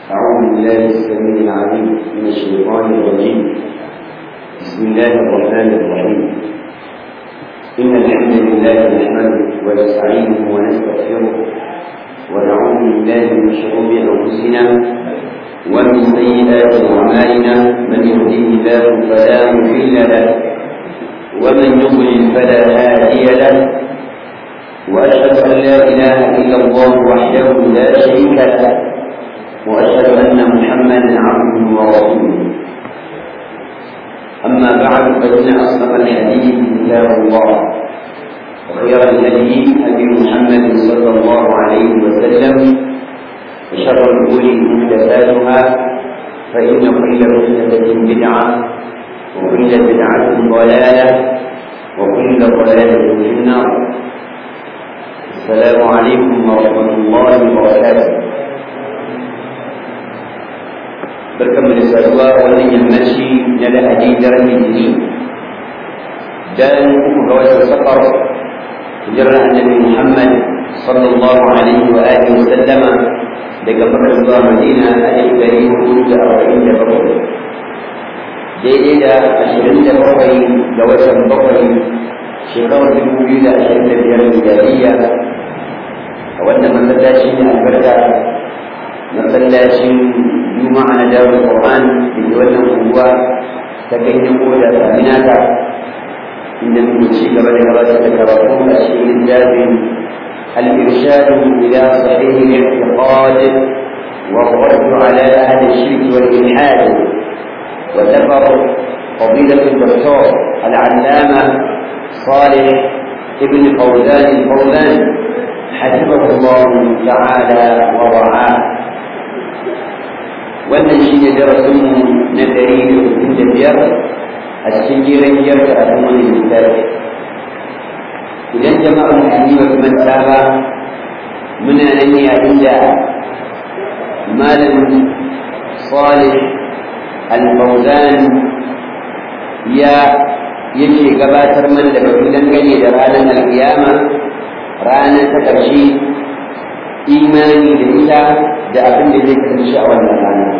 أعوذ بالله السميع العليم من الشيطان الرجيم بسم الله الرحمن الرحيم إن الحمد لله نحمده ونستعينه ونستغفره ونعوذ بالله من شرور أنفسنا ومن سيئات أعمالنا من يهديه الله فلا مضل له ومن يضلل فلا هادي له وأشهد أن لا إله إلا الله وحده لا شريك له وأشهد أن محمدا عبده ورسوله أما بعد فإن أصدق الحديث كتاب الله وخير الهدي هدي محمد صلى الله عليه وسلم وشر الأمور محدثاتها فإن كل محدثة بدعة وكل بدعة ضلالة وكل ضلالة في النار السلام عليكم ورحمة الله وبركاته barkanmu da saduwa wannan yammaci na lahadi daren litini dan uku ga watan safar hijirar annabi muhammad sallallahu alaihi wa alihi wa sallama daga makka zuwa madina a ɗari hudu da arba'in da bakwai daidai da ashirin da bakwai ga watan bakwai shekarar dubu biyu da ashirin da biyar miladiyya a wannan masallaci ne albarka masallacin juma'a na darul qur'an da ke wannan unguwa ta ganyen koda saminata inda muke ci gaba da gabatar da karatu a cikin littafin الإرشاد إلى صحيح الاعتقاد والرد على أهل الشرك والإلحاد وذكر فضيلة الدكتور العلامة صالح ابن فوزان الفوزان حفظه الله تعالى ورعاه wannan shi ne darasinmu na ɗari da sittin da biyar a cikin jiran biyar da abin wani littafi idan jama'ar musulmi ba su manta ba muna nan ne a inda malam salih al-fawzan ya yake gabatar mana da batu dangane da ranar alkiyama ranar ta ƙarshe imani da ita da abin da zai kasance a wannan rana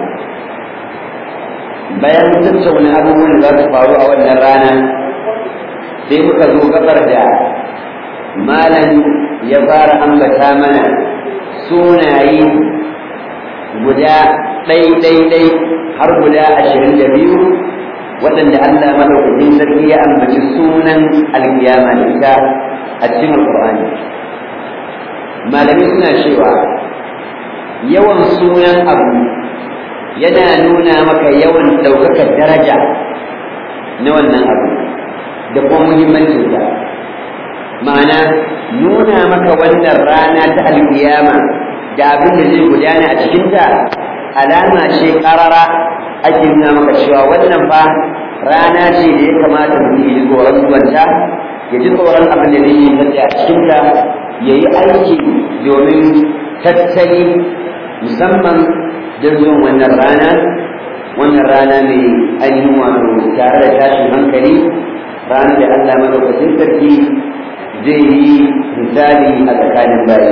bayan tattauna abubuwan da za su faru a wannan rana sai muka zo gabar da malam ya fara ambata mana sunaye guda ɗai-ɗai-ɗai har guda ashirin da biyu waɗanda Allah madaukakin sarki ya ambaci sunan alkiyama da ita a cikin alƙur'ani malamai suna cewa yawan sunan abu yana nuna maka yawan ɗaukakar daraja na wannan abu da kuma muhimmancinsa ma'ana nuna maka wannan rana ta alkiyama da abin da zai gudana a cikinta alama ce ƙarara ake nuna maka cewa wannan fa rana ce da ya kamata mutum ya ji tsoron zuwanta ya ji tsoron abin da zai yi a cikinta ya yi aiki domin tattali musamman don zuwan wannan rana wannan rana mai ainihin wato tare da tashin hankali ranar da Allah madaukakin sarki zai yi misali a tsakanin bayi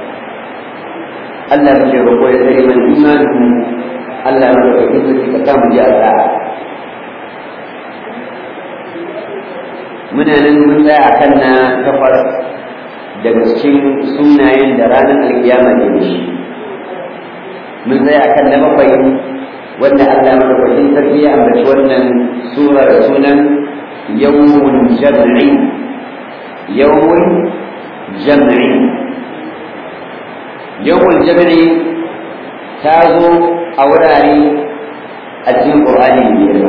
Allah muke roƙo ya tsare mana imanin Allah madaukakin sarki ka samu ji a sa'a muna nan mun tsaya kan na takwas daga cikin sunayen da ranar alkiyama ke da shi mun tsaya kan na bakwai wanda Allah madaukakin sarki ya ambaci wannan surar sunan yawmun jam'i yawmun jam'i yawmun jam'i ta zo a wurare a cikin Qur'ani mai girma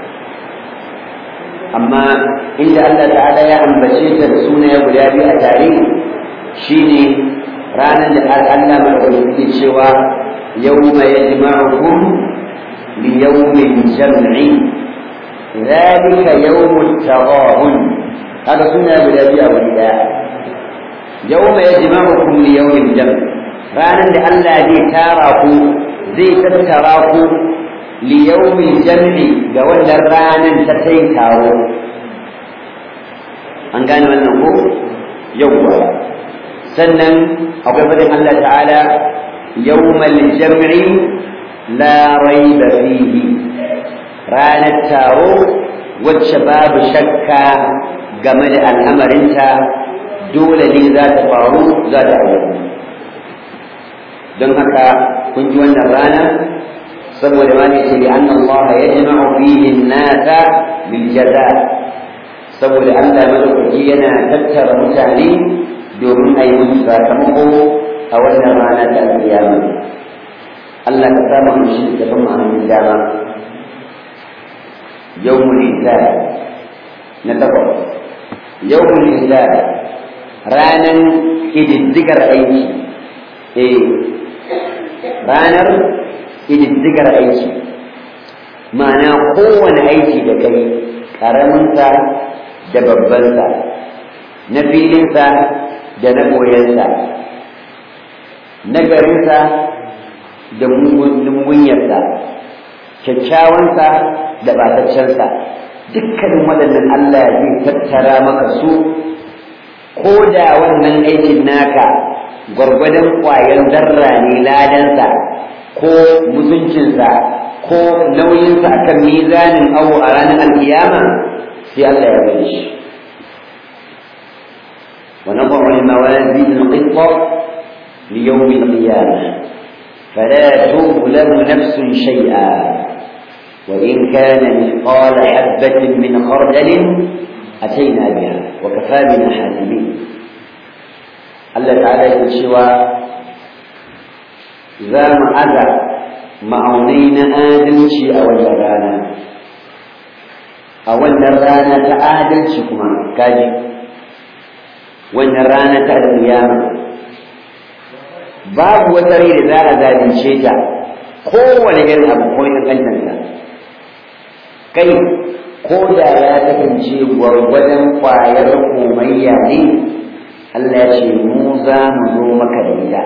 amma inda Allah ta'ala ya ambace ta da sunaye guda biyu a tare shine ranar da Allah madaukakin ke cewa yawma yajma'ukum li yawmin jam'i ذلك يوم التغابن هذا سنة guda biyu a wuri daya yawma yajma'ukum li yawmin jam ranar da Allah zai tara ku zai tattara ku li yawmin jam'i ga wannan ranar ta kai taro an gane wannan ko yawwa sannan akwai fadin Allah ta'ala yawmal jam'i la raiba fihi ranar taro wacce babu shakka game da al'amarinta dole ne za ta faru za ta auku don haka kun ji wannan rana saboda ma ne ce bi anna Allah yajma'u fihi an-nasa bil jaza saboda Allah madaukaki yana tattara mutane domin a yi musu sakamako a wannan rana ta alƙiyama Allah ka saba mu shi da ban ma'anin dama yawmul hisab na takwas yawmul hisab ranan kididdigar aiki eh ranar kididdigar aiki ma'ana kowane aiki da kai ƙaraminsa da babbansa na filinsa da na koyansa na garinsa da mungunyarsa kyakkyawansa da bataccensa dukkanin waɗannan Allah zai tattara maka su ko da wannan aikin naka gwargwadon ƙwayar zarra ne ladansa ko mutuncinsa ko nauyinsa akan mizanin awo a ranar alkiyama sai Allah ya bari shi ونضع الموازين القسط ليوم القيامة فلا تظلم نفس شيئا وإن كان مثقال حبة من خردل أتينا بها وكفى بنا حاسبين الله تعالى يقول شوى إذا ما أذى ma'aunai na adalci a wannan rana a wannan rana ta adalci kuma kaji wannan rana ta alƙiyama babu wata rai da za a zalunce ta kowane irin abu ko ya kantanta kai ko da ya kasance gwargwadon ƙwayar komayya ne Allah ya ce mu za mu zo maka da ita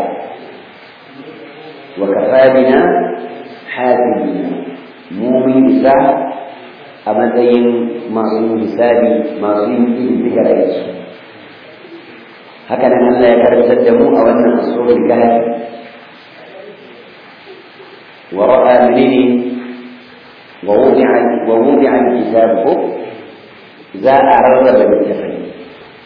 wa kafa bina hasibina mu mun isa a matsayin masu yin hisabi masu yin ƙididdigar aiki haka nan Allah ya karantar da mu a wannan asurul kahfi wa ra'a minni wa wudi'a wa wudi'a al-kitab za a rarraba littafai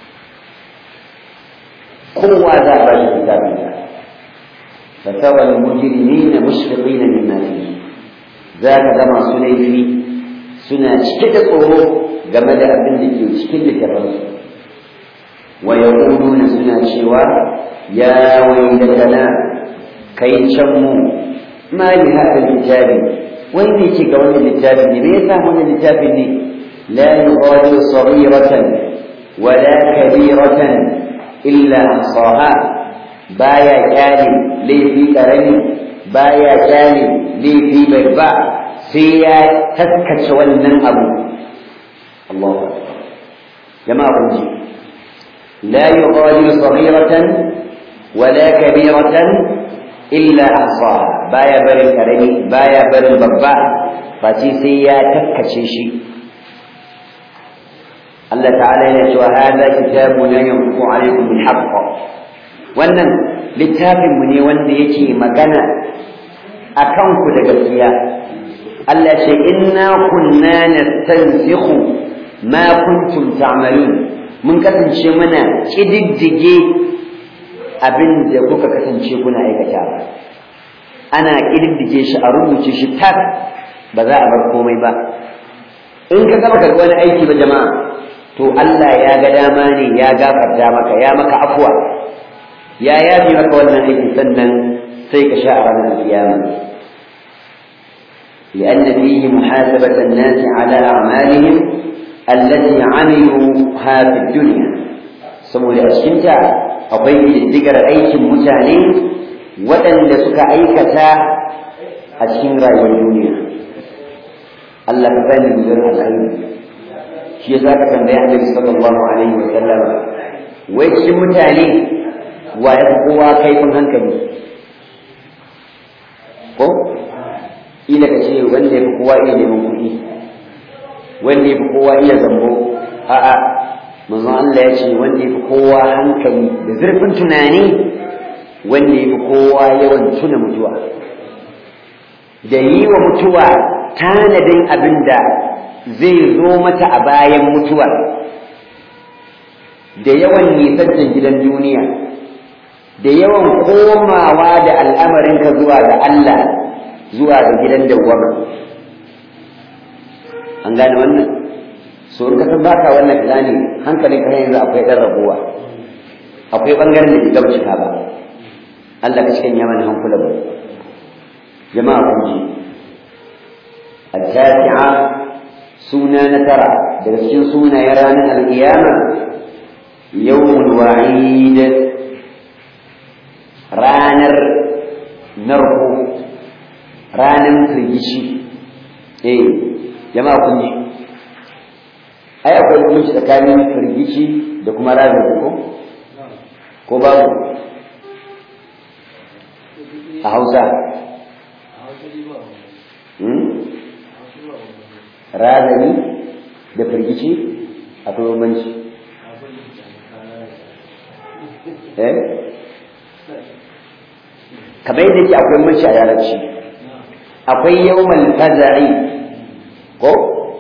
kowa za a ba shi kitabinsa فترى المجرمين مشفقين مما فيه ذاك كما سنيفي سنة شكت tsoro game da abin da ke cikin littafansu wa yaquluna suna cewa ya waylatana kai can mu ma li hada littafi wai ne ke ga wannan littafin ne me yasa wannan littafin ne la yughadiru saghiratan wala kabiratan illa ahsaha baya kyale laifi karami baya kyale laifi babba sai ya taskace wannan abu Allahu akbar jama'a kun ji la yughadiru saghiratan wala kabiratan illa ahsaha baya barin karami baya barin babba face sai ya taskace shi Allah ta'ala yana cewa hada kitabuna yanfu alaikum bil haqq wannan littafinmu ne wanda yake magana a kanku da gaskiya Allah ce inna kunna nastansikhu ma kuntum ta'malun mun kasance muna kididdige abin da kuka kasance kuna aikata ana kididdige shi a rubuce shi tak ba za a bar komai ba in ka gama ka wani aiki ba jama'a to Allah ya ga dama ne ya gafarta maka ya maka afwa ya yafi maka wannan aiki sannan sai ka sha a ranar kiyama لأن فيه محاسبة الناس على أعمالهم التي عملوها في الدنيا saboda a cikinta akwai ƙididdigar aikin mutane waɗanda suka aikata a cikin rayuwar duniya Allah ka sani mu zan alkhairi shi yasa ka tambaya Annabi sallallahu alaihi wa sallam wai cikin mutane wa ya kowa kaifin hankali ko ila ka ce wanda ya fi kowa iya neman kuɗi wanda ya fi kowa iya zambo a'a manzon Allah ya ce wanda ya fi kowa hankali da zurfin tunani wanda ya fi kowa yawan tuna mutuwa da yi wa mutuwa tanadin abin da zai zo mata a bayan mutuwar da yawan nisancin gidan duniya da yawan komawa da al'amarinka zuwa ga Allah zuwa ga gidan dawwama an gane wannan so in ka san baka wannan gane hankalin ka yanzu akwai dan rabuwa akwai bangaren da ke gaba cika ba Allah ka cikin yaman hankulan mu jama'a kun ji التاسعة سنة نترى درسين سنة يرانا القيامة يوم الوعيد رانر نرهو رانر فرجشي ايه جماعة كنجي ai akwai hukunci tsakanin firgici da kuma razan ko ko babu a hausa razani da firgici akwai bambanci eh kamar yadda yake akwai bambanci a yaranci akwai yawmal faza'i ko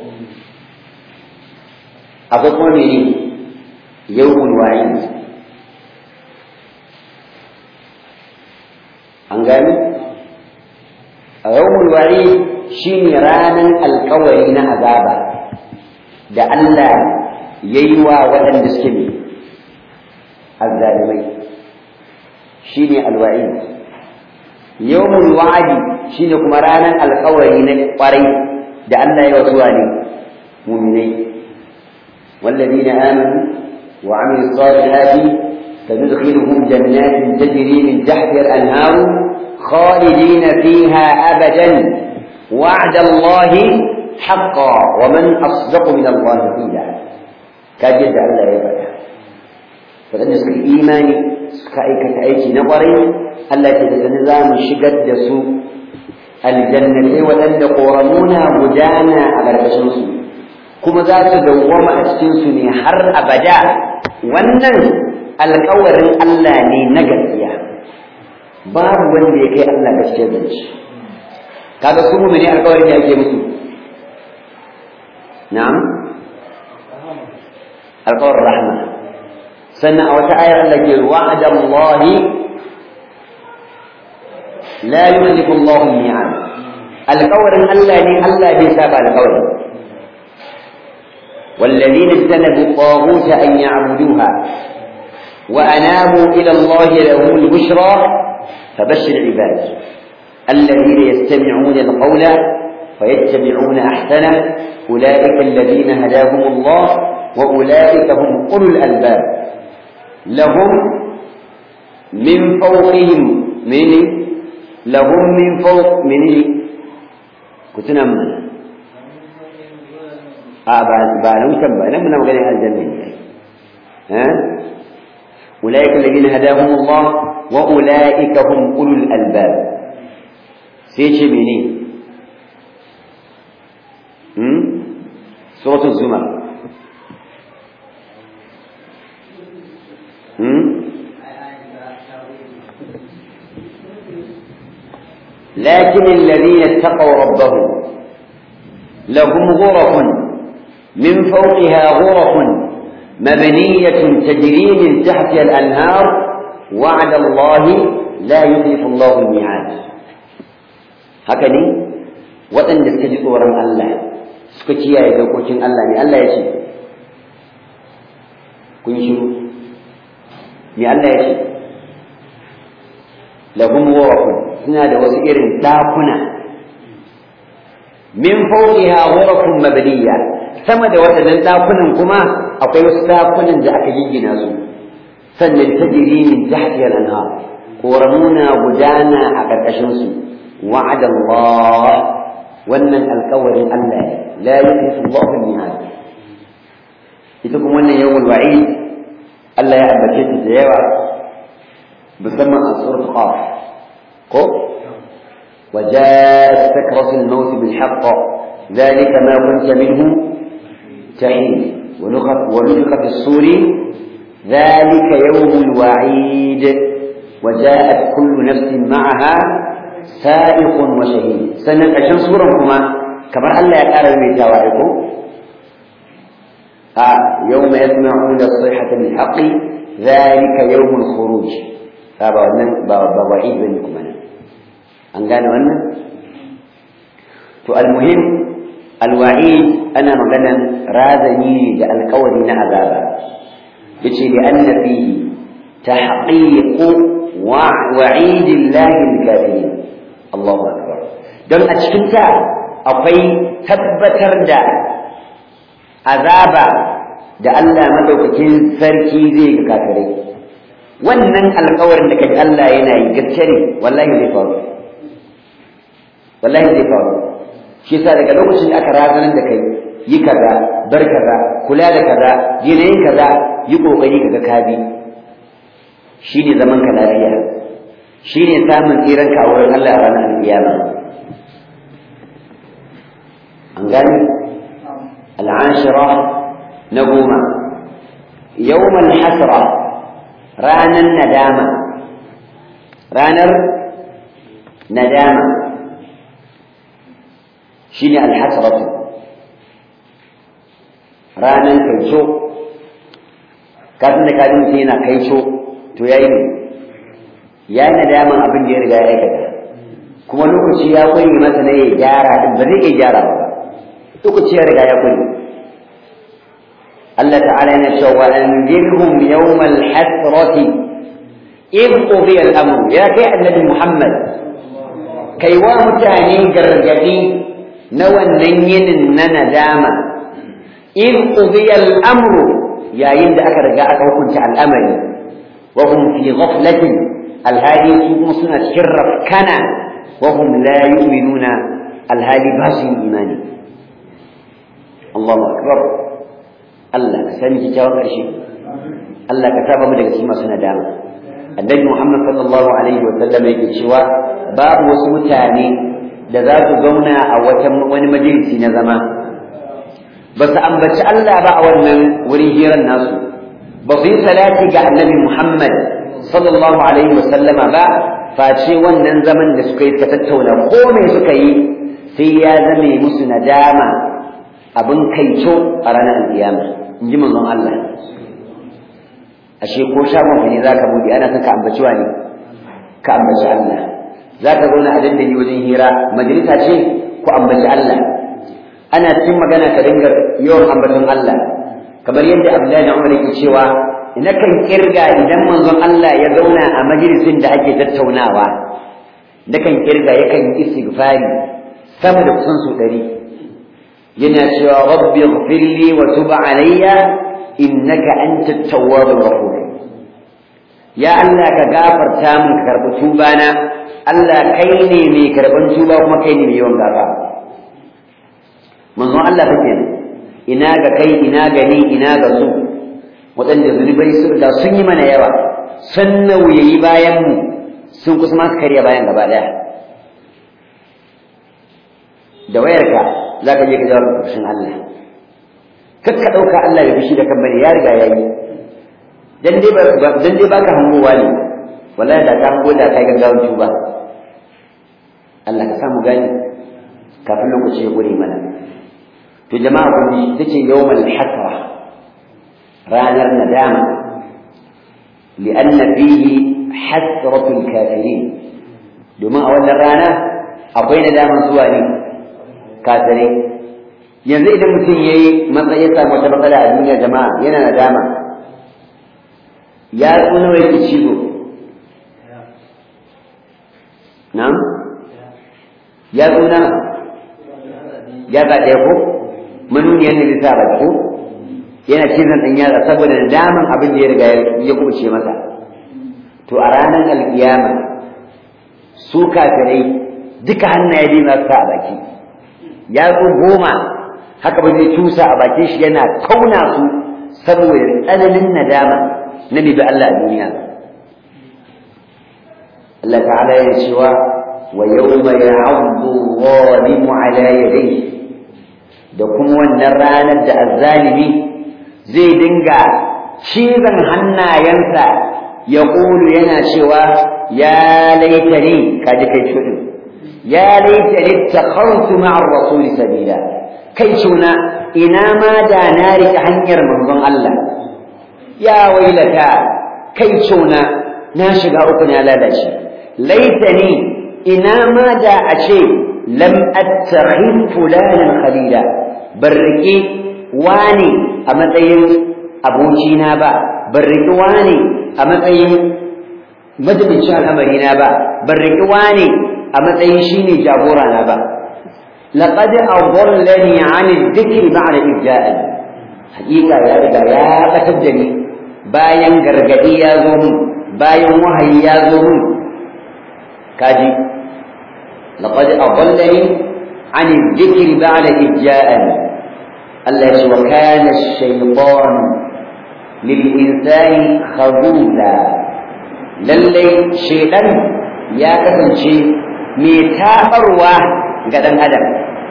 akwai kuma mene yawmul wa'id an gani a yawmul wa'id shine ranan alkawari na azaba da Allah yayi wa waɗanda suke ne azzalimai shine alwa'id yawmul wa'di shine kuma ranan alkawari na kwarai da Allah ya wasuwa ne mu'minai والذين آمنوا وعملوا الصالحات سندخلهم جنات تجري من تحتها الأنهار خالدين فيها أبدا وعد الله حقا ومن أصدق من الله قيلا كاجد الله يبدا فقد نسك إيماني سكايك أيكي نظري الله تتنظام شقد سوء الجنة ولن قرمونا مجانا على الرسول kuma za su dawwama a cikinsu ne har abada wannan alkawarin Allah ne na gaskiya babu wanda ya kai Allah gaskiya da shi kaga su mu ne alkawarin da ake musu na'am alkawarin rahma sannan a wata ayar Allah ke wa'ada Allah la yuhliku Allah al-mi'ad alkawarin Allah ne Allah bai saba alkawarin والذين اجتنبوا الطاغوت أن يعبدوها وأنابوا إلى الله لهم البشرى فبشر عباد الذين يستمعون القول فيتبعون أحسنه أولئك الذين هداهم الله وأولئك هم أولو الألباب لهم من فوقهم من لهم من فوق من كنت نمنا a ba ba nan kan ba nan muna maganin aljanna ne ha ulaika alladhina hadahum Allah wa ulaika hum ulul albab sai ce mene hmm suratul zumar hmm لكن الذين اتقوا ربهم لهم غرف من فوقها غرف مبنية تجري من تحتها الأنهار وعد الله لا يخلف الله الميعاد هكذا وأن تستجد ورم الله سكتيا يدوكوشن الله ني الله يشي كن شنو ني الله يشي لهم غرف سنة وسئر داكنا من فوقها غرف مبنيه sama da waɗannan ɗakunan kuma akwai wasu ɗakunan da aka giggina su sannan ta jiri min tahtiyar anha ƙoramuna gudana a ƙarƙashin su wa'ada Allah wannan alƙawarin Allah la yukhlifu Allahu al-mi'ad ita kuma wannan yawmul wa'id Allah ya ambace ta da yawa musamman a surat qaf ko وجاءت سكرة الموت بالحق ذلك ما كنت منه تحين ونفخ في الصور ذلك يوم الوعيد وجاءت كل نفس معها sa'iqun wa shahid sannan ƙarshen suran kuma kamar Allah ya ƙara mai tawa ko a yawma yasma'una as-sayhata bil haqqi dhalika yawmul khuruj ba wannan ba ba wa'id bane kuma an gane wannan to almuhim alwa'id ana maganan razani da alƙawari na azaba yace li anna fihi tahqiq wa'id Allah al-kafirin Allahu akbar dan a cikin ta akwai tabbatar da azaba da Allah madaukakin sarki zai ga kafirai wannan alƙawarin da kaji Allah yana yi gaske ne wallahi zai faru wallahi zai faru shi yasa daga lokacin da aka razanar da kai yi kaza bar kaza kula da kaza yanayin kaza yi kokari kaga ka bi shine zaman ka lafiya shine samun tsiran ka a wurin Allah a ranar alkiyama an gani al'ashira na goma yawmal hasra ranar nadama ranar nadama shine alhasratu ranan kaico kafin da kafin mutum yana kaico to yayi ne ya yi nadaman abin da ya riga ya aikata kuma lokaci ya kuri masa na ya gyara din ba zai iya gyara ba lokaci ya riga ya kuri Allah ta'ala yana cewa wa anzirhum yawmal hasrati in qudiya al-amr ya kai annabi Muhammad kai wa mutane gargadi na wannan yinin na nadama in qudiya al-amru yayin da aka riga aka hukunta al'amari wa hum fi ghaflatin alhali su kuma suna cikin rafkana wa hum la yu'minuna alhali ba su imani Allahu akbar Allah ka sani kyakkyawan ƙarshe Allah ka saba mu daga cikin masu nadama annabi Muhammad sallallahu alaihi wa sallam yake cewa babu wasu mutane da za su zauna a wata wani majalisi na zama ba su ambaci Allah ba a wannan wurin hirar nasu ba su yi salati ga annabi Muhammad sallallahu alaihi wa sallama ba face wannan zaman da suka yi suka tattauna ko me suka yi sai ya zame musu nadama abin kaico a ranar alkiyama in ji manzon Allah ashe ko shagon ka ne zaka bude ana son ka ambaci wani ka ambaci Allah zaka zauna a dandali wajen hira majalisa ce ku ambaci Allah ana cikin magana ka dinga yawan ambaton Allah kamar yadda Abdullahi Umar yake cewa ina kan kirga idan manzon Allah ya zauna a majalisin da ake tattaunawa nakan kirga yakan yi istighfari sama da kusan su ɗari yana cewa rabbi ighfirli wa tub alayya innaka antat tawwabur rahim ya Allah ka gafarta min ka karbi tubana Allah kai ne mai karban tuba kuma kai ne mai yawan gafara manzon Allah take ina ga kai ina ga ni ina ga su waɗanda zunubai su da sun yi mana yawa sun nauyayi bayan mu sun kusa ma karya bayan gaba ɗaya da wayarka za ka je ka jawo fushin Allah kar ka ɗauka Allah ya fushi da kan bane ya riga ya yi dan dai ba dan dai baka hangowa ne wallahi da ka hango da kai gaggawan tuba Allah ka samu gani kafin lokaci ya gure mana to jama'a kun ji tace yawmal hasra ranar nadama li'anna fihi hasratul kafirin domin a wannan rana akwai nadaman zuwa ne kafirai yanzu idan mutum ya yi matsayi ya samu wata matsala a duniya jama'a yana nadama ya tsuna wai ki cizo na'am ya tsuna ya ga ɗaya ko manuniyar ne bisa ba ko yana cizon ɗan yatsa saboda nadaman abin da ya riga ya kubuce masa to a ranar alkiyama su kafirai duka hannaye biyu masu sa a baki yatsu goma haka ba zai tusa a bakin shi yana kauna su saboda tsananin nadama na bi Allah a duniya Allah ta'ala ya cewa wa yawma ya'addu zalimu ala yadayhi da kuma wannan ranar da azzalimi zai dinga cizon hannayensa ya ƙulu yana cewa ya laitani kaji kai shuɗin ya laita littakhartu ma'a ar-rasul sabila kai cuna ina ma da na rike hanyar manzon Allah ya wailata kai cuna na shiga uku na lalace laitani ina ma da a ce lam attakhid fulanan khalila barriki wani a matsayin abokina ba barriki wani a matsayin majalincin al'amarina ba barriki wani a matsayin shine jagora na ba laqad adallani 'an adh-dhikri ba'da idja'ani hakika ya riga ya batar da ni bayan gargadi ya zo mun bayan wahayi ya zo mun kaji laqad adallani 'an adh-dhikri ba'da idja'ani Allah ya wa kana ash-shaytan lil-insani khadula lalle shaytan ya kasance mai tabarwa ga dan adam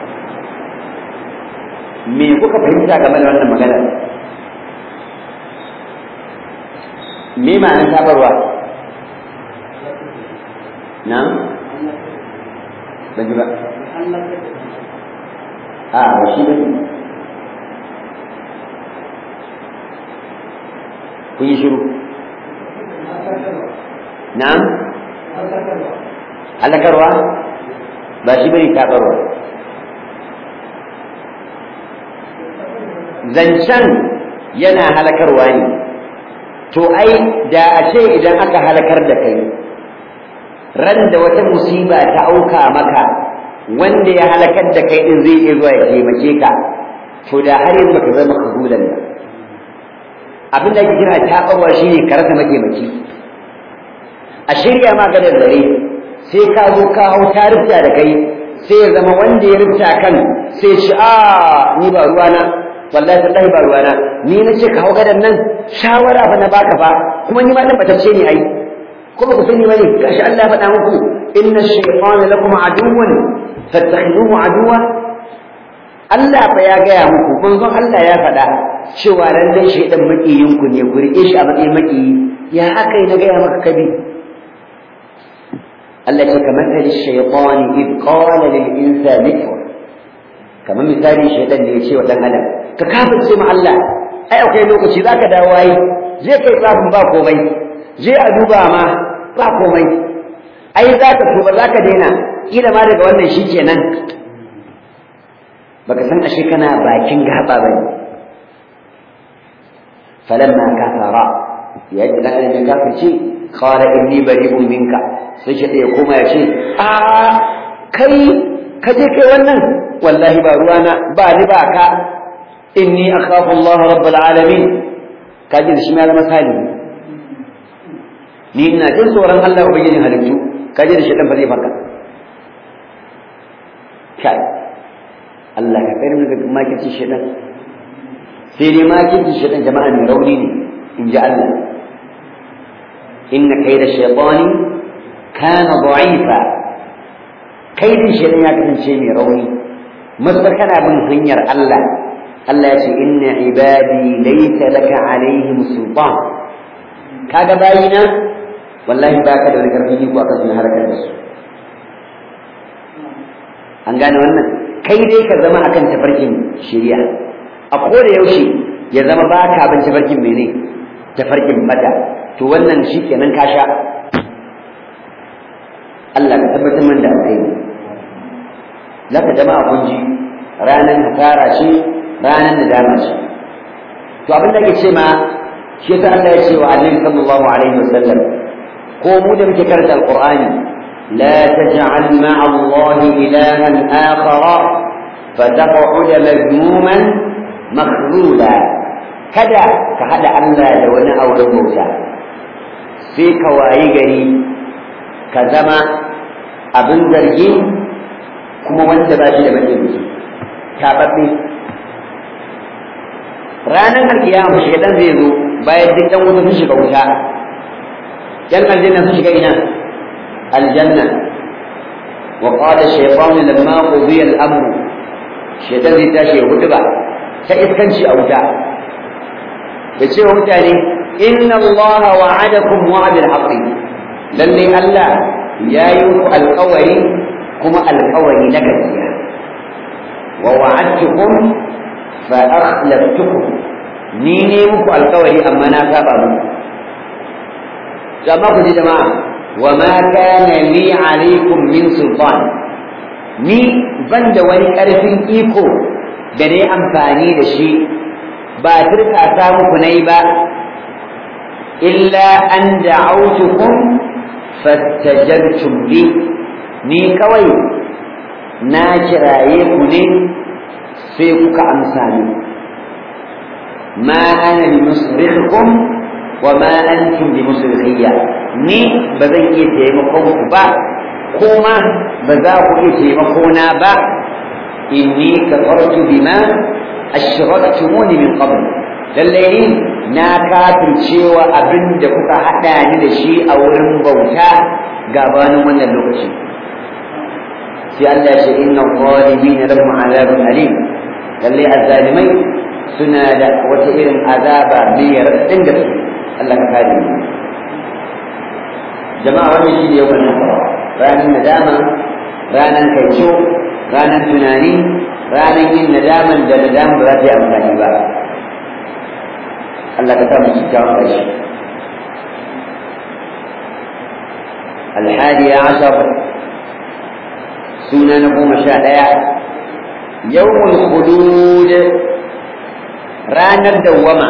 me kuka fahimta game da wannan magana me ma'anar tabarwa na ban ji ba a ba shi ba kun yi shiru na halakarwa ba shi bane tabarwa zancen yana halakarwa ne to ai da a ce idan aka halakar da kai ran da wata musiba ta auka maka wanda ya halakar da kai din zai iya zuwa ya taimake ka to da har yanzu baka zama kabulan ba abin da ake kira taɓarwa shine ka rasa mataimaki a shirya ma gadar dare sai ka zo ka hau ta rufta da kai sai ya zama wanda ya rufta kan sai ci a ni ba ruwana wallahi tallahi ba ruwana ni na ce ka hau gadan nan shawara fa na baka fa kuma ni ma dan batacce ne ai kuma ku sani bane gashi Allah ya faɗa muku inna shaytana lakum aduwwan fattakhiduhu aduwa Allah fa ya gaya muku manzon Allah ya faɗa cewa ran dai shaytan makiyin ku ne ku rike shi a matsayin makiyi ya akai na gaya maka kabi Allah ce kamar tali shaytani id qala lil insani kfur kamar misali shaytan ne ya ce wa dan adam ka kafirce ma Allah ai akwai lokaci zaka dawo ai je kai tsafin ba komai je a duba ma ba komai ai zaka tuba zaka daina kila ma daga wannan shikenan baka san ashe kana bakin gaba bane falamma kafara ya ji dan adam ya kafirce qala inni bari'un minka sai shi ya koma ya ce a kai ka je kai wannan wallahi ba ruwana ba ni ba ka inni akhafu Allah rabbul alamin kaji da shi ma zama salihi ni ina jin tsoron Allah ubangijin halittu kaji da shi dan fare faka kai Allah ka kai mu daga makirci shedan sai dai makirci shedan jama'a mai rauni ne in ji Allah inna kaida shaytani kana da'ifa kaidin shedan ya kasance mai rauni masar kana bin hanyar Allah Allah ya ce inna ibadi laysa laka alaihim sultan kaga bayina wallahi baka da wani karfin iko akan sun harkar da su an gane wannan kai dai ka zama akan tafarkin shari'a a koda yaushe ya zama baka bin tafarkin mene tafarkin bada to wannan shikenan ka sha Allah ka tabbatar man da alheri laka jama'a kun ji ranan hasara ce ranan nadama ce to abin da ke ce ma shi yasa Allah ya ce wa Annabi sallallahu alaihi wasallam ko mu da muke karanta alqur'ani la taj'al ma'a Allah ilahan akhara fataq'ud mazmuman makhdula kada ka hada Allah da wani auren bauta sai ka wayi gari ka zama abin zargi kuma wanda ba shi da mataimaki tababbe ranar alkiyama shaidan zai zo bayan duk dan wuta sun shiga wuta yan aljanna sun shiga ina aljanna wa qala shaytanu lamma qudiya al-amr shaidan zai tashi ya hudu ba ta iskanci a wuta ya ce wa mutane inna Allah wa'adakum wa'adal haqqi lalle Allah ya yi muku alƙawari kuma alƙawari na gaskiya wa wa'adtukum fa akhlaftukum ni ne muku alƙawari amma na saba muku jama'a ku ji jama'a wa ma kana li alaikum min sultan ni ban da wani ƙarfin iko da na amfani da shi ba turka ta muku na yi ba illa an da'autukum fastajabtum li ni kawai na kiraye ku ne sai kuka amsa ni ma ana bi musrikhikum wa ma antum bi musrikhiyya ni ba zan iya taimakon ku ba kuma ba za ku iya taimako na ba inni kafartu bima ashraktumuni min qabl lalle ni na kafircewa abin da kuka hada ni da shi a wurin bauta gabanin wannan lokaci sai Allah ya ce inna zalimin lahum azabun alim lalle azzalimai suna da wata irin azaba mai raɗin da su Allah ka kare mu jama'a wannan shi ne yawan nasara ranar nadama ranar kaico ranar tunani ranar yin nadaman da nadama ba za ta yi amfani ba Allah ka sa mu kyakkyawan ƙarshe الحادي عشر سنة نقوم شاء يوم الخلود ranar dawwama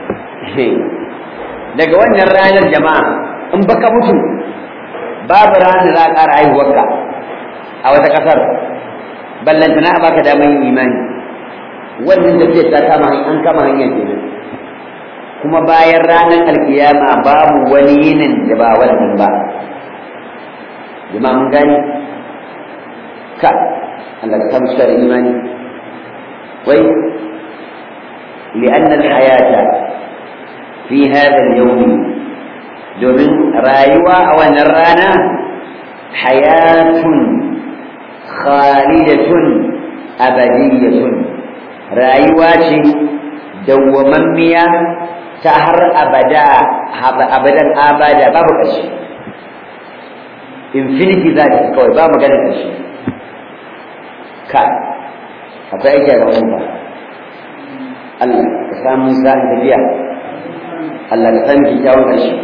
daga wannan ranar jama'a in baka mutu babu ranar za a ƙara haihuwarka a wata ƙasar ballantana a baka damar yin imani wannan tafiyar ta kama an kama hanyar kenan kuma bayan ranar alkiyama babu wani yinin da ba wannan ba jama'a mun gani ka Allah ka samu da imani wai لأن الحياة في هذا اليوم domin rayuwa a wannan rana hayatun khalidatun abadiyatun rayuwa ce dawwamammiya ta har abada abadan abada babu ƙarshe infinity za ta kawai ba magana ƙarshe ka akwai aiki a gaban ba Allah ka samu sa'in tafiya Allah ka sami kyakkyawan ƙarshe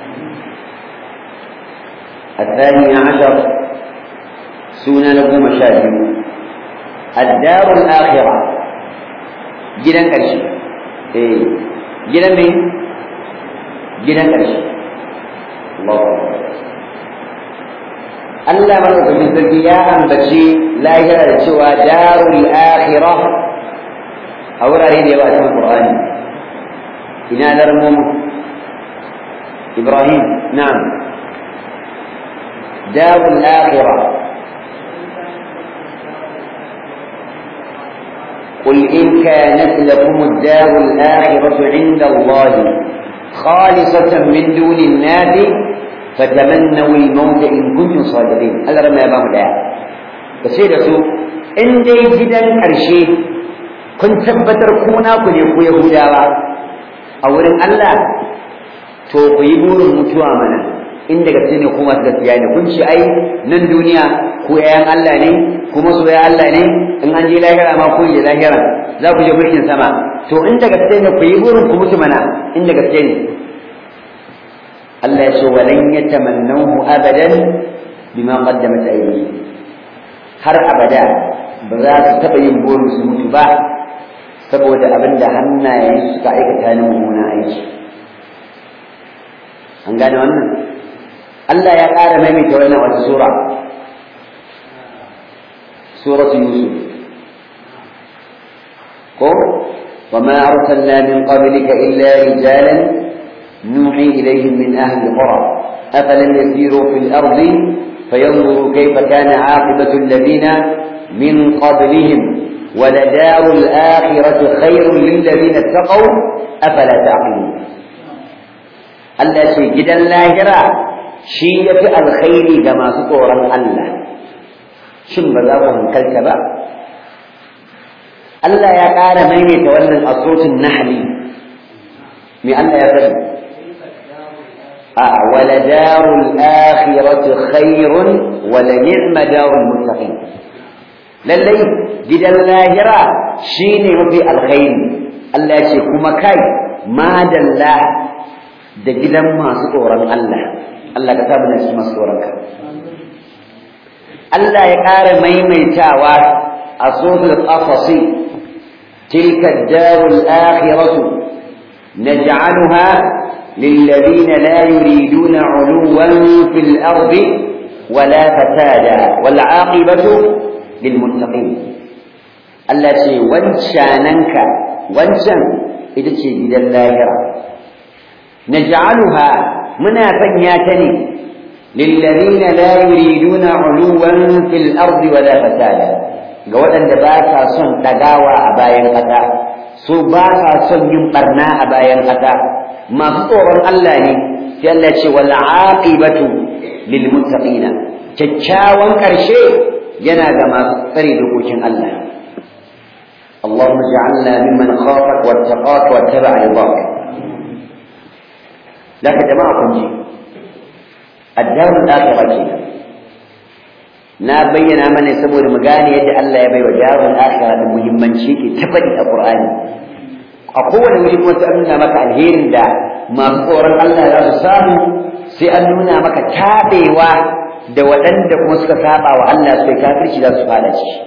الثاني عشر سنة لكم مشاهد الدار الآخرة جدا كرشي إيه جدا مين جدا كرشي الله Allah madaukakin sarki ya ambaci lahira da cewa darul akhirah a wurare da yawa cikin Qur'ani ina larmum Ibrahim na'am darul akhirah قل إن كانت لكم الدار الآخرة عند الله خالصة من دون الناس فتمنوا الموت إن كنتم صادقين الله رمى يا بابا داع بسير سو إن دي جدا كرشي كنت تبتر كونا كن يكو يهودا أولا الله to ku yi burin mutuwa mana inda gaske ne kuma gaskiya ne kun ci ai nan duniya ku yayan Allah ne kuma soya Allah ne in an je lahira ma kun je lahira za ku je mulkin sama to inda gaske ne ku yi burin ku mutu mana inda gaske ne Allah ya ce walan yatamannahu abadan bima qaddamat aydihim har abada ba za su taɓa yin burin su mutu ba saboda abin da hannayen suka aikata na mummunan aiki an gane wannan Allah ya ƙara maimaita wannan wata sura suratu yusuf ko وما أرسلنا من قبلك إلا رجالا نوحي إليهم من أهل القرى أفلم يسيروا في الأرض فينظروا كيف كان عاقبة الذين من قبلهم ولدار الآخرة خير للذين اتقوا أفلا تعقلون Allah ce gidan lahira shi ya fi alkhairi ga masu tsoron Allah shin ba za ku hankalta ba Allah ya ƙara maimaita wannan a sotin nahli me Allah ya faɗi a wala darul akhirati khairun wala ni'ma darul muttaqin lallai gidan lahira shine mafi alkhairi Allah ya ce kuma kai madalla da gidan masu tsoron Allah Allah ka sa mu cikin masu tsoron ka Allah ya ƙara maimaitawa a suratul qasas tilka ad-darul akhiratu naj'aluha للذين لا يريدون علوا في الأرض ولا فسادا والعاقبة للمتقين التي وانشاننك وانشان إذا تشيد اللاهرة نجعلها منا فنياتني للذين لا يريدون علوا في الأرض ولا فسادا قولا دباسا صن تقاوى أبايا قتا su ba sa son yin barna a bayan ƙasa masu tsoron Allah ne sai Allah ce wal aqibatu lil muttaqina kyakkyawan ƙarshe yana ga masu tsare dokokin Allah اللهم اجعلنا ممن خافك واتقاك واتبع رضاك لك جماعة كنجي الدار الآخرة كنا na bayyana mana saboda mu gane yadda Allah ya baiwa darul akhirah da muhimmanci ke tafadi a Qur'ani a kowane wuri kuma sai an nuna maka alherin da masu tsoron Allah za su samu sai an nuna maka tabewa da waɗanda kuma suka saba wa Allah sai kafirci za su fada ciki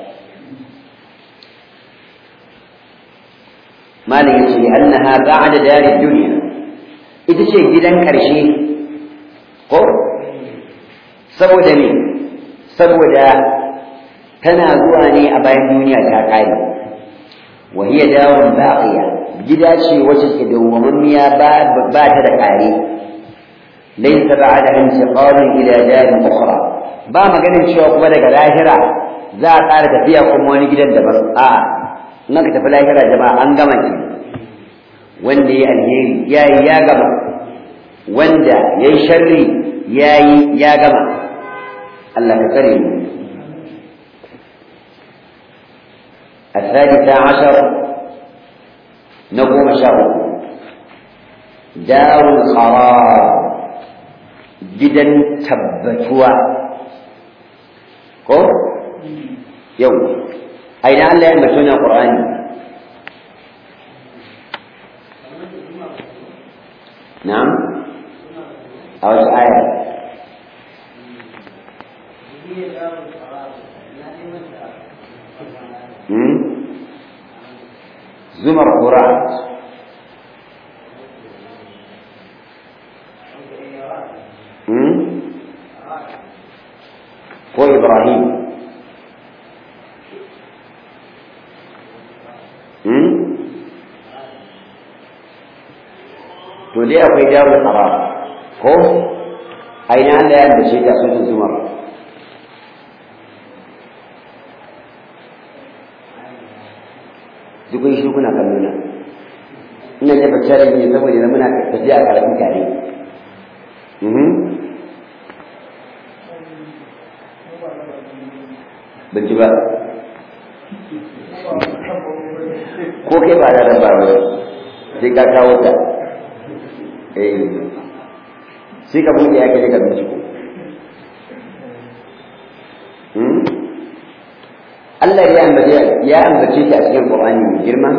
malam yace annaha ba'da darid dunya ita ce gidan ƙarshe ko saboda ne saboda tana zuwa ne a bayan duniya ta ƙare wa hiya darun baqiya gida ce wacce ke dawwamammiya ba ba ta da ƙare laysa ba'da intiqalin ila darin ukhra ba maganin cewa kuma daga lahira za a ƙara tafiya kuma wani gidan daban a'a in ka tafi lahira jama'a an gama ki wanda ya alheri yayi ya gama wanda yayi sharri yayi ya gama Allah ka kare mu الثالثة عشر نقوم شهر دار القرار جدا تبتوا ko yau a ina Allah ya ambaci wannan Qur'ani na'am a wata aya hmm zumar Qur'an hmm ko Ibrahim to dai akwai darul qarar ko aina Allah ya ambace ta sunan zumar duk kun shi kuna kallo na ina da bakare ne saboda muna tafiya a karatun tare mhm ban ji ba ko kai ba da ba ba sai ka kawo ta eh sai ka buɗe yake daga binciko hmm Allah ya ambace ya ambace ta a cikin Qur'ani mai girma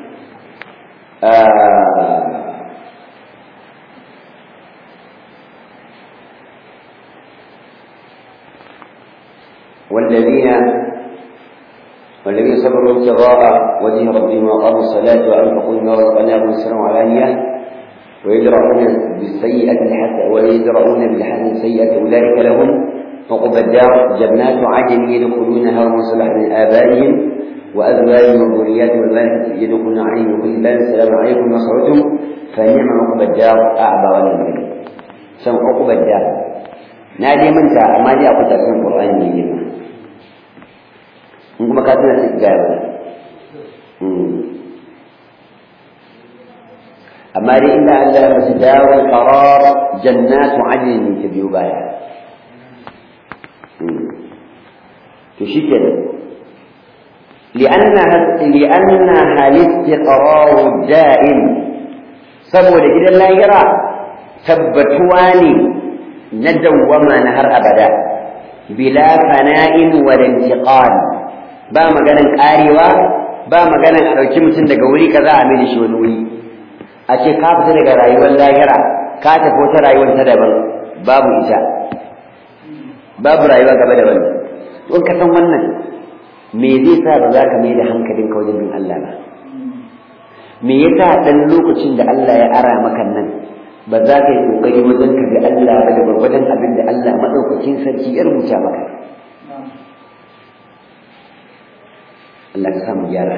والذين والذين صبروا ابتغاء وجه ربهم واقاموا الصلاه وانفقوا مما رزقناهم سرا وعلانيه ويدرؤون بالسيئة الحسنة ويدرؤون بالحسنة السيئة أولئك لهم عقبى الدار جنات عدن يدخلونها ومن صلح من آبائهم وأزواجهم وذرياتهم والملائكة يدخلون عليهم وكل باب السلام عليكم ما خرجتم فنعم عقبى الدار أعبى ولا مريم سم عقبى الدار نادي من ساعة ما دي أقول تأسين القرآن من جمع إنكم كاتبنا ستجاوب amma dai inda Allah ya masu dawar qarar jannatu adnin ta biyo baya to shikenan li'anna li'anna hal istiqrar da'im saboda gidan lahira tabbatuwa ne na dawwama na har abada bila fana'in wa intiqal ba maganan karewa ba maganan a dauki mutum daga wuri kaza a mai shi wani wuri a ce ka fita daga rayuwar lahira ka tafi wata rayuwar ta daban babu ita babu rayuwa gaba da wannan to in ka san wannan me zai sa ba za ka mai da hankalin ka wajen bin Allah ba me yasa dan lokacin da Allah ya ara maka nan ba za ka yi kokari wajen ka ga Allah ba da gwargwadon abin da Allah madaukakin sarki ya rubuta maka Allah ka samu gyara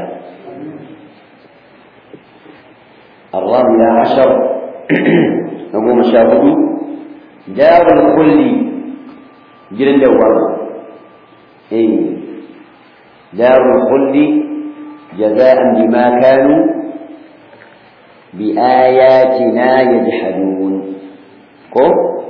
الرابع عشر نقوم شاهدوا دار الخلد جرن دوار اي دار الخلد جزاء بما كانوا بآياتنا يجحدون كو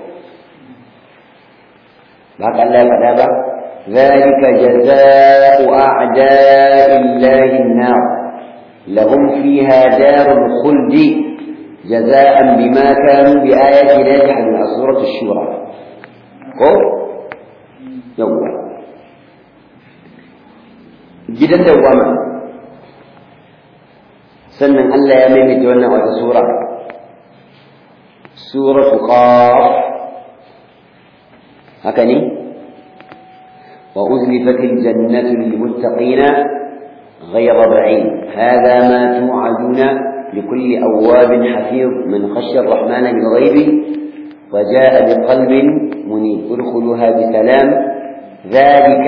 بحق الله فتابع ذلك جزاء أعداء الله النار لهم فيها دار الخلد جزاء بما كانوا بآياتنا يجحدون سورة الشورى كو يوم جدا دوما sannan Allah ya maimaita wannan wata sura suratu qaf haka ne wa uzlifatil jannatu lil muttaqina غير بعيد هذا ما توعدون لكل أواب حفيظ من خشي الرحمن بالغيب وجاء بقلب منيب ادخلوها بسلام ذلك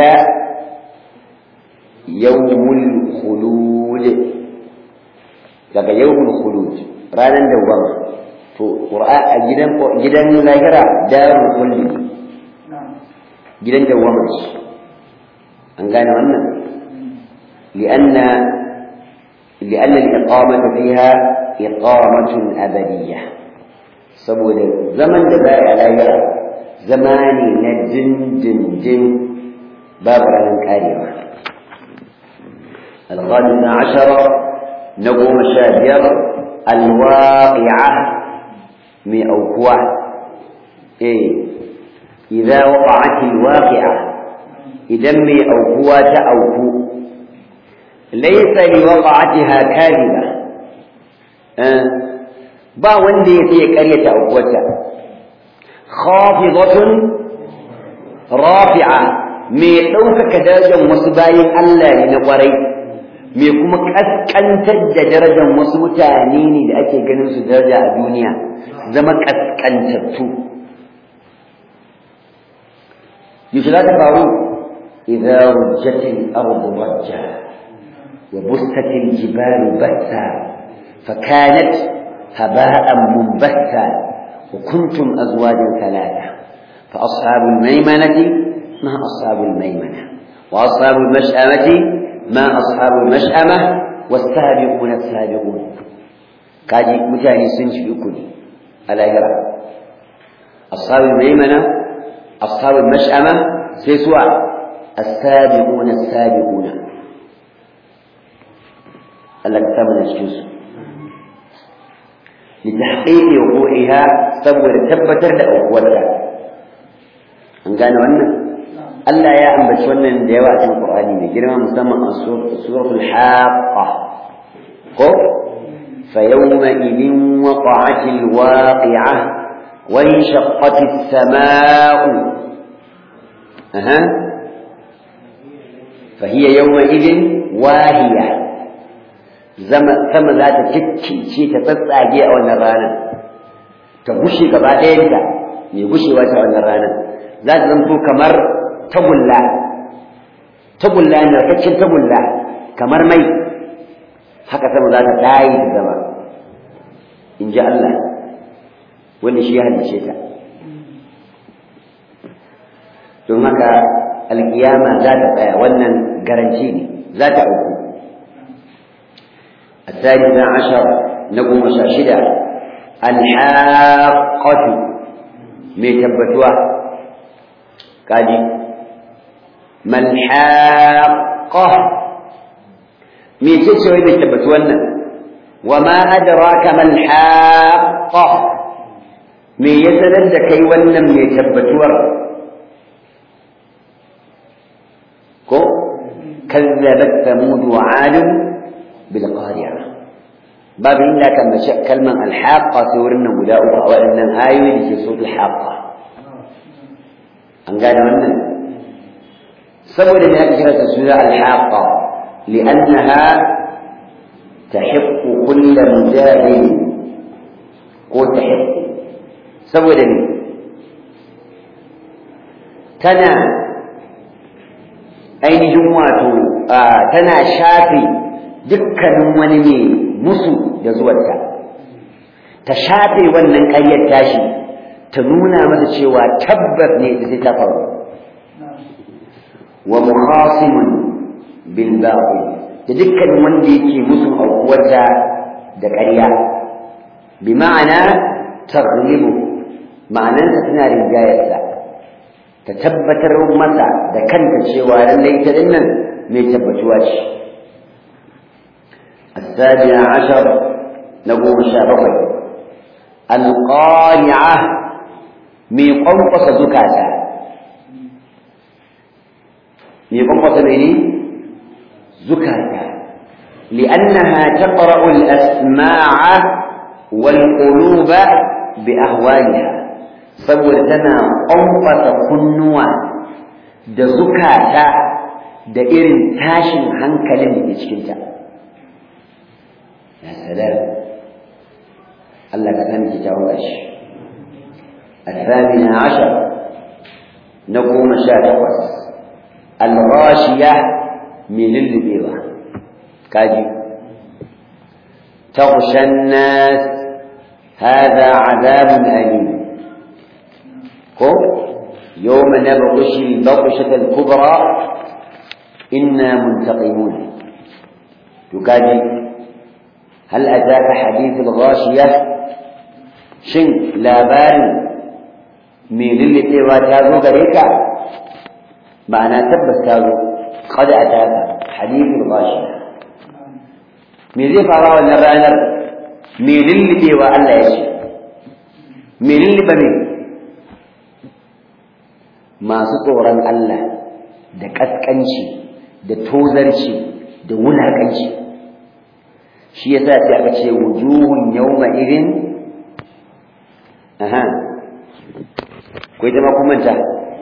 يوم الخلود daga yawmul khulud ranan dawwama to qur'a a gidan gidan lahira darul khulud gidan dawwama an gane wannan lianna lianna al-iqamata fiha iqamatun abadiyya saboda zaman da za a lahira zama ne na dindindin babu ranar karewa الخامسة عشر نقوم شابير الواقعة من أوكوة إيه إذا وقعت الواقعة إذا من أوكوة أوكو ليس لوقعتها كاذبة أه. با وندي في قرية أوكوة خافضة رافعة mai ɗaukaka darajar wasu bayan Allah ne na ƙwarai mai kuma kaskantar da darajar wasu mutane ne da ake ganin su daraja a duniya zama kaskantattu yaushe za ta faru idza rujjatil ardu rajja wa bustatil jibalu batta fa kanat haba'an munbatta wa kuntum azwajan thalatha fa ashabul maimanati ma ashabul maimana wa ashabul mash'amati ما أصحاب المشأمة والسابقون السابقون كاجي متاني سنج يكوني على يرى أصحاب الميمنة أصحاب المشأمة سيسوع السابقون السابقون الله كتابنا الجزء لتحقيق وقوعها سبب تبتر لأقوتها أن كانوا أنه Allah ya ambaci wannan da yawa a cikin Qur'ani mai girma musamman a suratul Haqqa ko fa yawma idin waqa'atil waqi'ah wa inshaqqatis samaa'u aha fa hiya yawma idin wahiya zama sama za ta cikkice ta tsatsage a wannan ranar ta gushe gaba ɗayanta mai gushewa ta wannan ranar za ta zanto kamar tagulla tagulla narkaccen tagulla kamar mai haka sama za ta ɗayi da zama in ji Allah wanda shi ya halice ta don haka alkiyama za ta tsaya wannan garanci ne za ta auku الثالثة عشر نقوم شاشدة الحاقة ميتبتوا كاجي ما الحاقة ميتبتوا ميتبتوا وما أدراك ما الحاقة me ya sanar da kai wannan mai tabbatuwar ko kazzabat thamud wa 'ad bil qari'ah babu inda kan mace kalman alhaqa sai wurin nan guda uku a waɗannan ayoyi da ke so alhaqa an gane wannan saboda ne aka kira ta suna alhaqa li'annaha tahiqqu kull mujahid ko tahiqqu saboda ne tana ainihin wato tana shafe dukkanin wani mai musu da zuwanta ta shafe wannan ƙaryar tashi ta nuna masa cewa tabbas ne ita sai ta faru wa mukhasimun bil batil da dukkanin wanda yake musu aukuwarta da ƙarya bi ma'ana taghlibu ma'anarsa tana rinjayarsa ta tabbatar masa da kanta cewa lallai ta dinnan mai tabbatuwa ce السابع عشر نقوم شابقي القارعة مي قنقص زكاة مي قنقص مني زكاة لأنها تقرأ الأسماع والقلوب بأهوالها saboda ƙwanƙwasa kunnuwa da zukata da irin tashin hankalin da ke cikinta. يا سلام الله كلام كتاب الأشي الثامنة عشر نقوم شاتقس الغاشية من البيضة كاجي تغشى الناس هذا عذاب أليم كو يوم نبغش البطشة الكبرى إنا منتقمون تكاجي هل أتاك حديث الغاشية شن لابان من اللي تيوا تازو غريكا معنى تبس تازو قد أتاك حديث الغاشية من ذي فراء النرانر من اللي تيوا ألا يشي من اللي بمين masu tsoron Allah da ƙasƙanci da tozarci da wulaƙanci shi yasa sai aka ce wujuhun yawma idin aha ko ita ma kun manta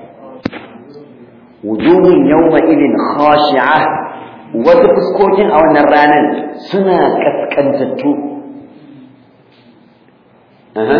wujuhun yawma idin khashi'a wasu fuskokin a wannan ranar suna kaskantattu aha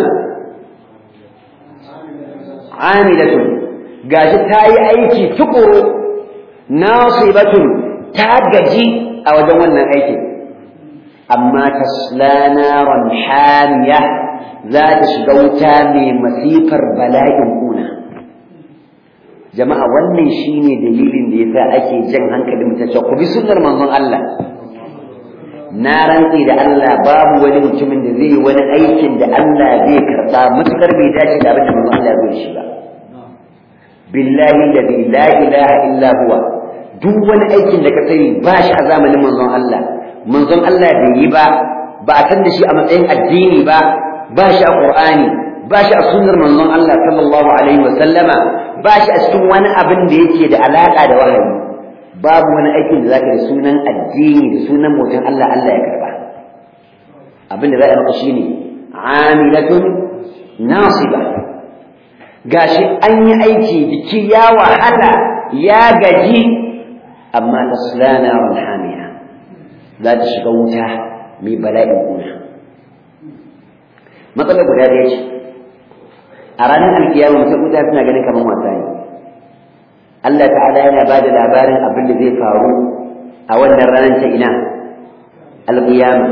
amilatun gashi ta yi aiki tukuru nasibatun ta gaji a wajen wannan aikin amma tasla naran hamiya za ta shiga wuta mai masifar bala'in kuna jama'a wannan shine dalilin da yasa ake jan hankalin mutum cewa ku bi sunnar manzon Allah na rantsi da Allah babu wani mutumin da zai yi wani aikin da Allah zai karɓa matukar bai dace da abin da manzon Allah zai shi ba billahi alladhi la ilaha illa huwa duk wani aikin da ka sani ba shi a zamanin manzon Allah manzon Allah bai yi ba ba a san da shi a matsayin addini ba ba shi a Qur'ani ba shi a sunnar manzon Allah sallallahu alaihi wa sallama ba shi a cikin wani abin da yake da alaka da wahayi babu wani aikin da zaka da sunan addini da sunan mutum Allah Allah ya karba abin da za a maka shine amilatun nasiba gashi an yi aiki biki ya wahala ya gaji amma tasla naran hamiya za ta shiga wuta mai bala'in kuna matsalar guda da ce a ranar alkiyama mutum wuta suna ganin kamar wasa ne Allah ta'ala yana ba da labarin abin da zai faru a wannan ranar ta ina alkiyama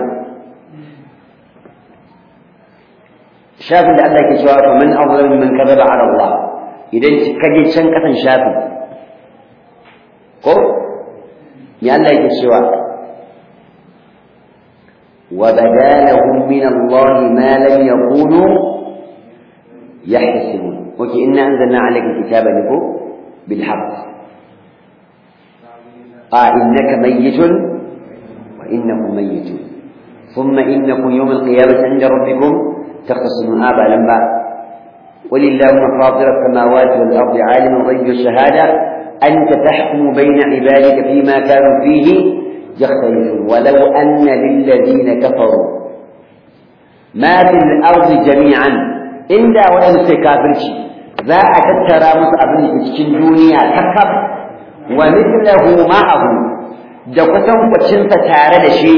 shafin da Allah ke cewa fa man azlam mimman kadhaba ala Allah idan kaje can kasan shafin ko ya Allah yake cewa وبدا لهم من الله ما لم يكونوا يحتسبون وكي إنا أنزلنا عليك الكتاب لكم بالحق آه إنك ميت وإنهم ميتون ثم إنكم يوم القيامة عند ربكم تختصمون آبا لما قل اللهم فاطر السماوات والأرض عالم الغيب والشهادة أنت تحكم بين عبادك فيما كانوا فيه يختلفون ولو أن للذين كفروا ما في الأرض جميعا إلا وإن كافرش ذا أتترى مصعب cikin duniya takab wa mithluhu ma'ahu da kusan kwacinsa tare da shi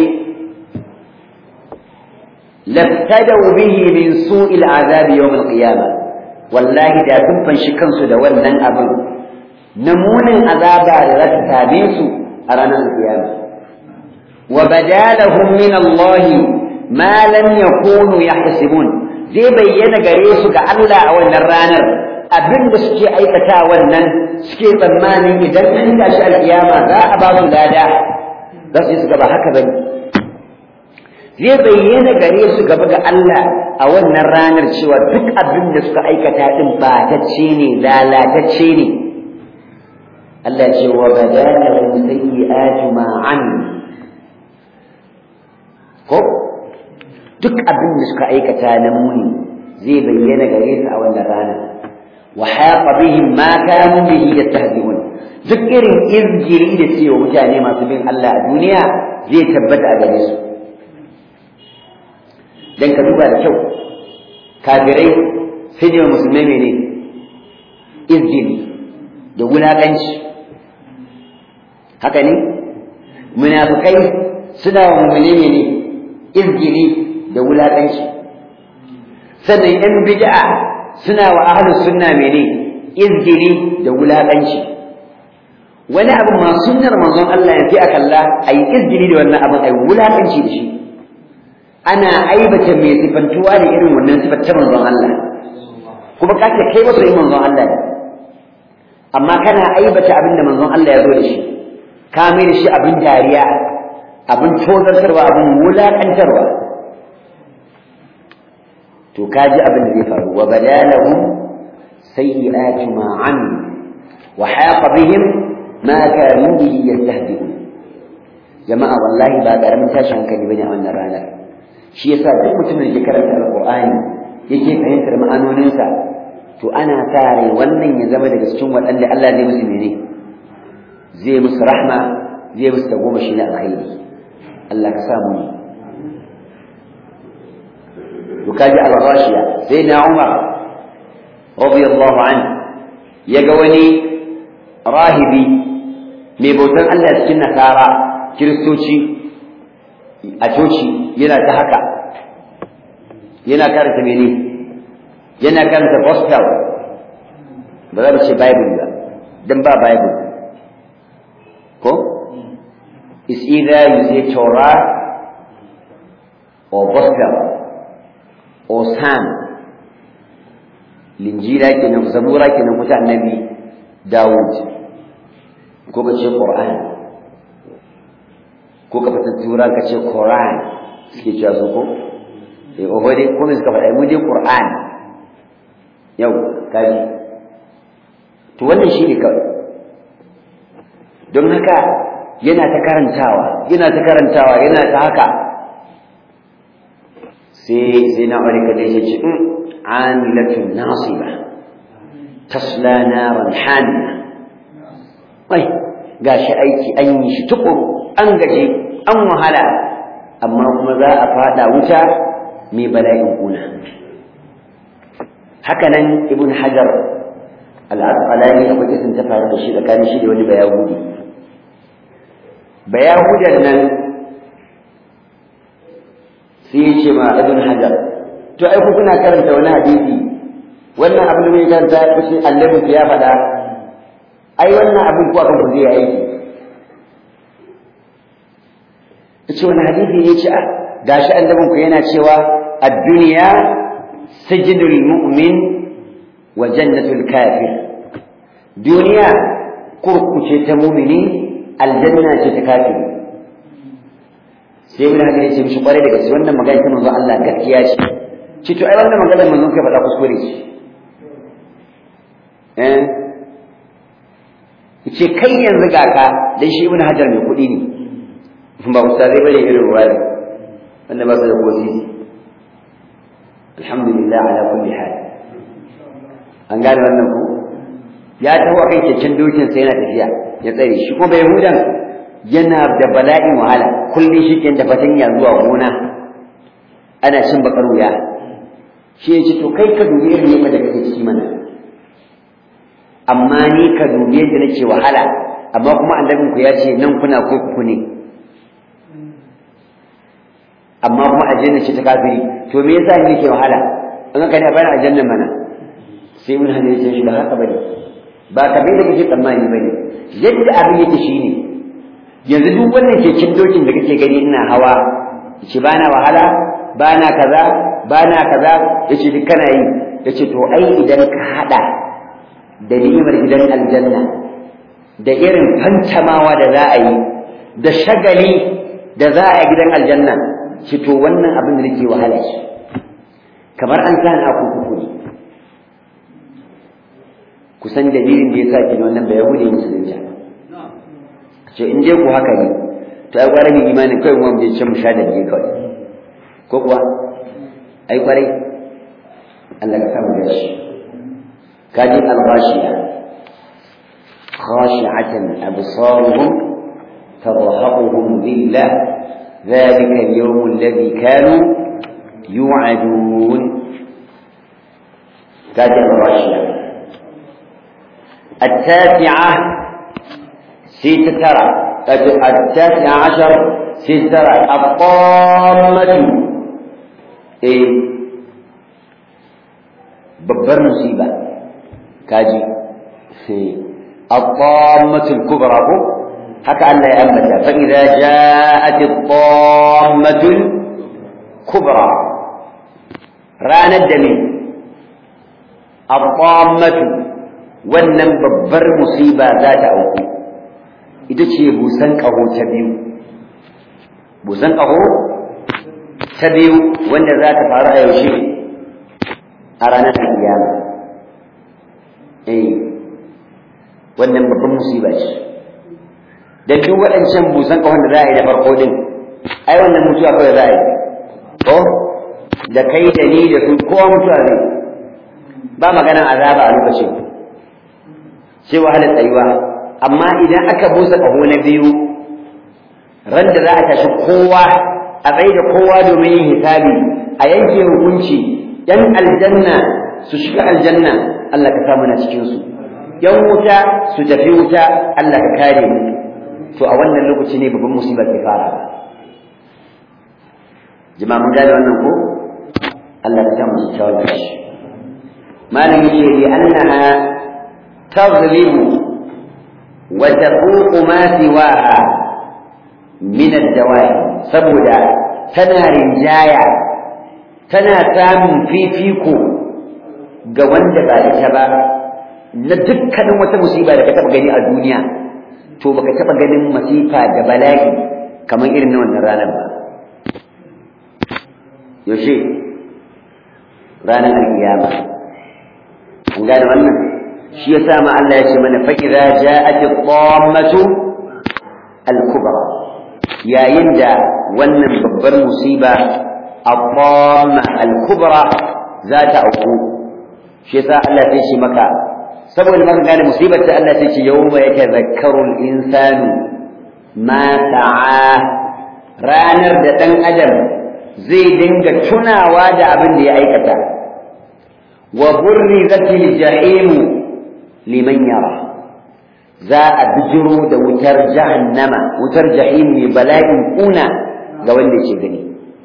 laftadau bihi min su'il azabi yawm al-qiyamah wallahi da sun fanshi kansu da wannan abin namunin azaba da za ta same su a ranar kiyama wa badalahum min Allah ma lam yakunu yahsibun zai bayyana gare su ga Allah a wannan ranar abin da suke aikata wannan suke tsammanin idan an tashi alkiyama za a ba su lada za su yi su gaba haka bane zai bayyana gare su gaba ga Allah a wannan ranar cewa duk abin da suka aikata din batacce ne lalatacce ne Allah ce wa badalahum sayyi'atu ma an ko duk abin da suka aikata na muni zai bayyana gare su a wannan ranar wa haqa bihim ma kanu bihi yastahzi'un duk irin izgiri da cewa mutane masu bin Allah a duniya zai tabbata a gare su dan ka duba da kyau kafirai sai ne musulmai mene izgili da wulaƙanci haka ne munafikai suna wa mummune mene izgili da wulaƙanci sannan yan bid'a suna wa ahlus sunna mene izgili da wulaƙanci wani abu ma sunnar manzon Allah ya fi akalla ayi izgili da wannan abin ayi wulaƙanci da shi ana aibata mai sifantuwa da irin wannan sifar ta manzon Allah kuma ka ce kai masoyin manzon Allah ne amma kana aibata abin da manzon Allah ya zo da shi ka mai da shi abin dariya abin tozartarwa abin wulaƙantarwa to ka ji abin da zai faru wa badalahu sayyi'atu ma an wa haqa bihim ma kanu bihi yastahzi'un jama'a wallahi ba karamin tashin hankali bane a wannan ranar shi yasa duk mutumin da ke karanta alqur'ani yake fahimtar ma'anoninsa to ana sa rai wannan ya zama daga cikin waɗanda Allah zai musu mene zai musu rahma zai musu tagomashi na alkhairi Allah ka samu ne to kaji al-ghashiya sai na Umar radiyallahu anhu yaga wani rahibi mai bautan Allah cikin nasara kiristoci a coci yana ta haka yana karanta mene yana karanta gospel ba za mu ce bible ba dan ba bible ko is either you say torah or gospel or psalm linjila kenan zabura kenan kuta annabi dawud ko ka ce qur'an ko ka fata tura ka ce Quran suke cewa su ko eh oho dai ko suka faɗa mu dai Qur'an yau kaji to wannan shi ne kawai don haka yana ta karantawa yana ta karantawa yana ta haka sai sai na wani kadai ya ce amilatun nasiba tasla naran haniya ai gashi aiki an yi shi tukuru an gaje an wahala amma kuma za a fada wuta mai bala'in kuna haka nan ibn hajar al-asqalani akwai kisan ta faru da shi tsakanin shi da wani bayahudi bayahudan nan sai ya ce ma ibn hajar to ai ku kuna karanta wani hadisi wannan abin da mai karanta ya kusa annabi ya faɗa ai wannan abin ko akan ku zai aiki yace wani hadisi ne ce gashi annabin ku yana cewa ad-dunya sijnul mu'min wa jannatul kafir duniya kurkuce ta mu'mini aljanna ce ta kafiri sai mun hadisi ce mishi kware daga wannan magana ta manzo Allah gaskiya ce ce to ai wannan magana manzo kai faɗa kuskure ce eh ce kai yanzu ga ka dan shi ibnu hajar mai kuɗi ne ba ustazai bane irin ruwaya wanda ba su da kosi alhamdulillah ala kulli hal an gane wannan ku ya taho akan keken dokin sai yana tafiya ya tsare shi kuma yahudan yana da bala'in wahala kullum shi ke da fatanya zuwa gona ana cin bakar wuya shi ya ce to kai ka dubi irin yadda da kake ciki mana amma ni ka dubi yadda nake wahala amma kuma annabin ku ya ce nan kuna kurkuku ne amma kuma aljanna ce ta kafiri to me yasa ni nake wahala in ka ne a bayan aljanna mana sai mun hane shi da haka bane ba kamar da kake tsammani bane yadda abin yake shine yanzu duk wannan keken dokin da kake gani ina hawa yace bana wahala bana kaza bana kaza yace duk kana yi yace to ai idan ka hada da ni'imar gidan aljanna da irin fantamawa da za a yi da shagali da za a yi gidan aljanna shi to wannan abin da nake wahala shi kamar an sa a kurkuku ne kusan dalilin da ya sa ki wannan bai yahudi musulunci ce in dai ku haka ne to ai kwarai mai imanin kai mu je can mu sha da je kawai ko kuwa ai kwarai Allah ka kama da shi kaji al-ghashiya khashi'atan absaruhum ترهقهم ذلة ذلك اليوم الذي كانوا يوعدون تاج الراشية التاسعة ستة التاسعة عشر ستة الطامة إيه babbar musiba kaji الطامة الكبرى haka Allah ya ambata fa idza ja'at at-tammah kubra ranar da ne at-tammah wannan babbar musiba za ta auku ita ce busan kaho ta biyu busan kaho ta biyu wanda za ta faru a yaushe a ranar kiyama eh wannan babbar musiba ce da duk waɗancan busan ƙahon da za a yi da farko din ai wannan mutuwa kawai za a yi ko da kai da ni da su kowa mutuwa ne ba maganan azaba a lokacin sai wahalar tsayuwa amma idan aka busa ƙaho na biyu ran da za a tashi kowa a tsaye da kowa domin yin hisabi a yanke hukunci yan aljanna su shiga aljanna Allah ka samu na cikin su yan wuta su tafi wuta Allah ka kare mu to a wannan lokaci ne babban musiba ke fara ba jama'a mun gane wannan ko Allah ya samu su shawar da shi malam yace li annaha taghlibu wa tafuqu ma siwaha min ad-dawa'i saboda tana rinjaya tana samun fifiko ga wanda ba ita ba na dukkanin wata musiba da ka taɓa gani a duniya to baka taba ganin masifa da bala'i kamar irin na wannan ranar ba yaushe ranar alkiyama an gane wannan shi yasa ma Allah ya ce mana fa idza ja'at ad-dammatu al-kubra yayin da wannan babbar musiba ad-damma al-kubra za ta auku shi yasa Allah ya ce maka saboda maka gane musibar ta Allah sai ce yawma yatazakkaru al-insanu ma sa'a ranar da dan adam zai dinga tunawa da abin da ya aikata wa burrizatil jahim liman yara za a bijiro da wutar jahannama wutar jahim ne bala'in kuna ga wanda ke gani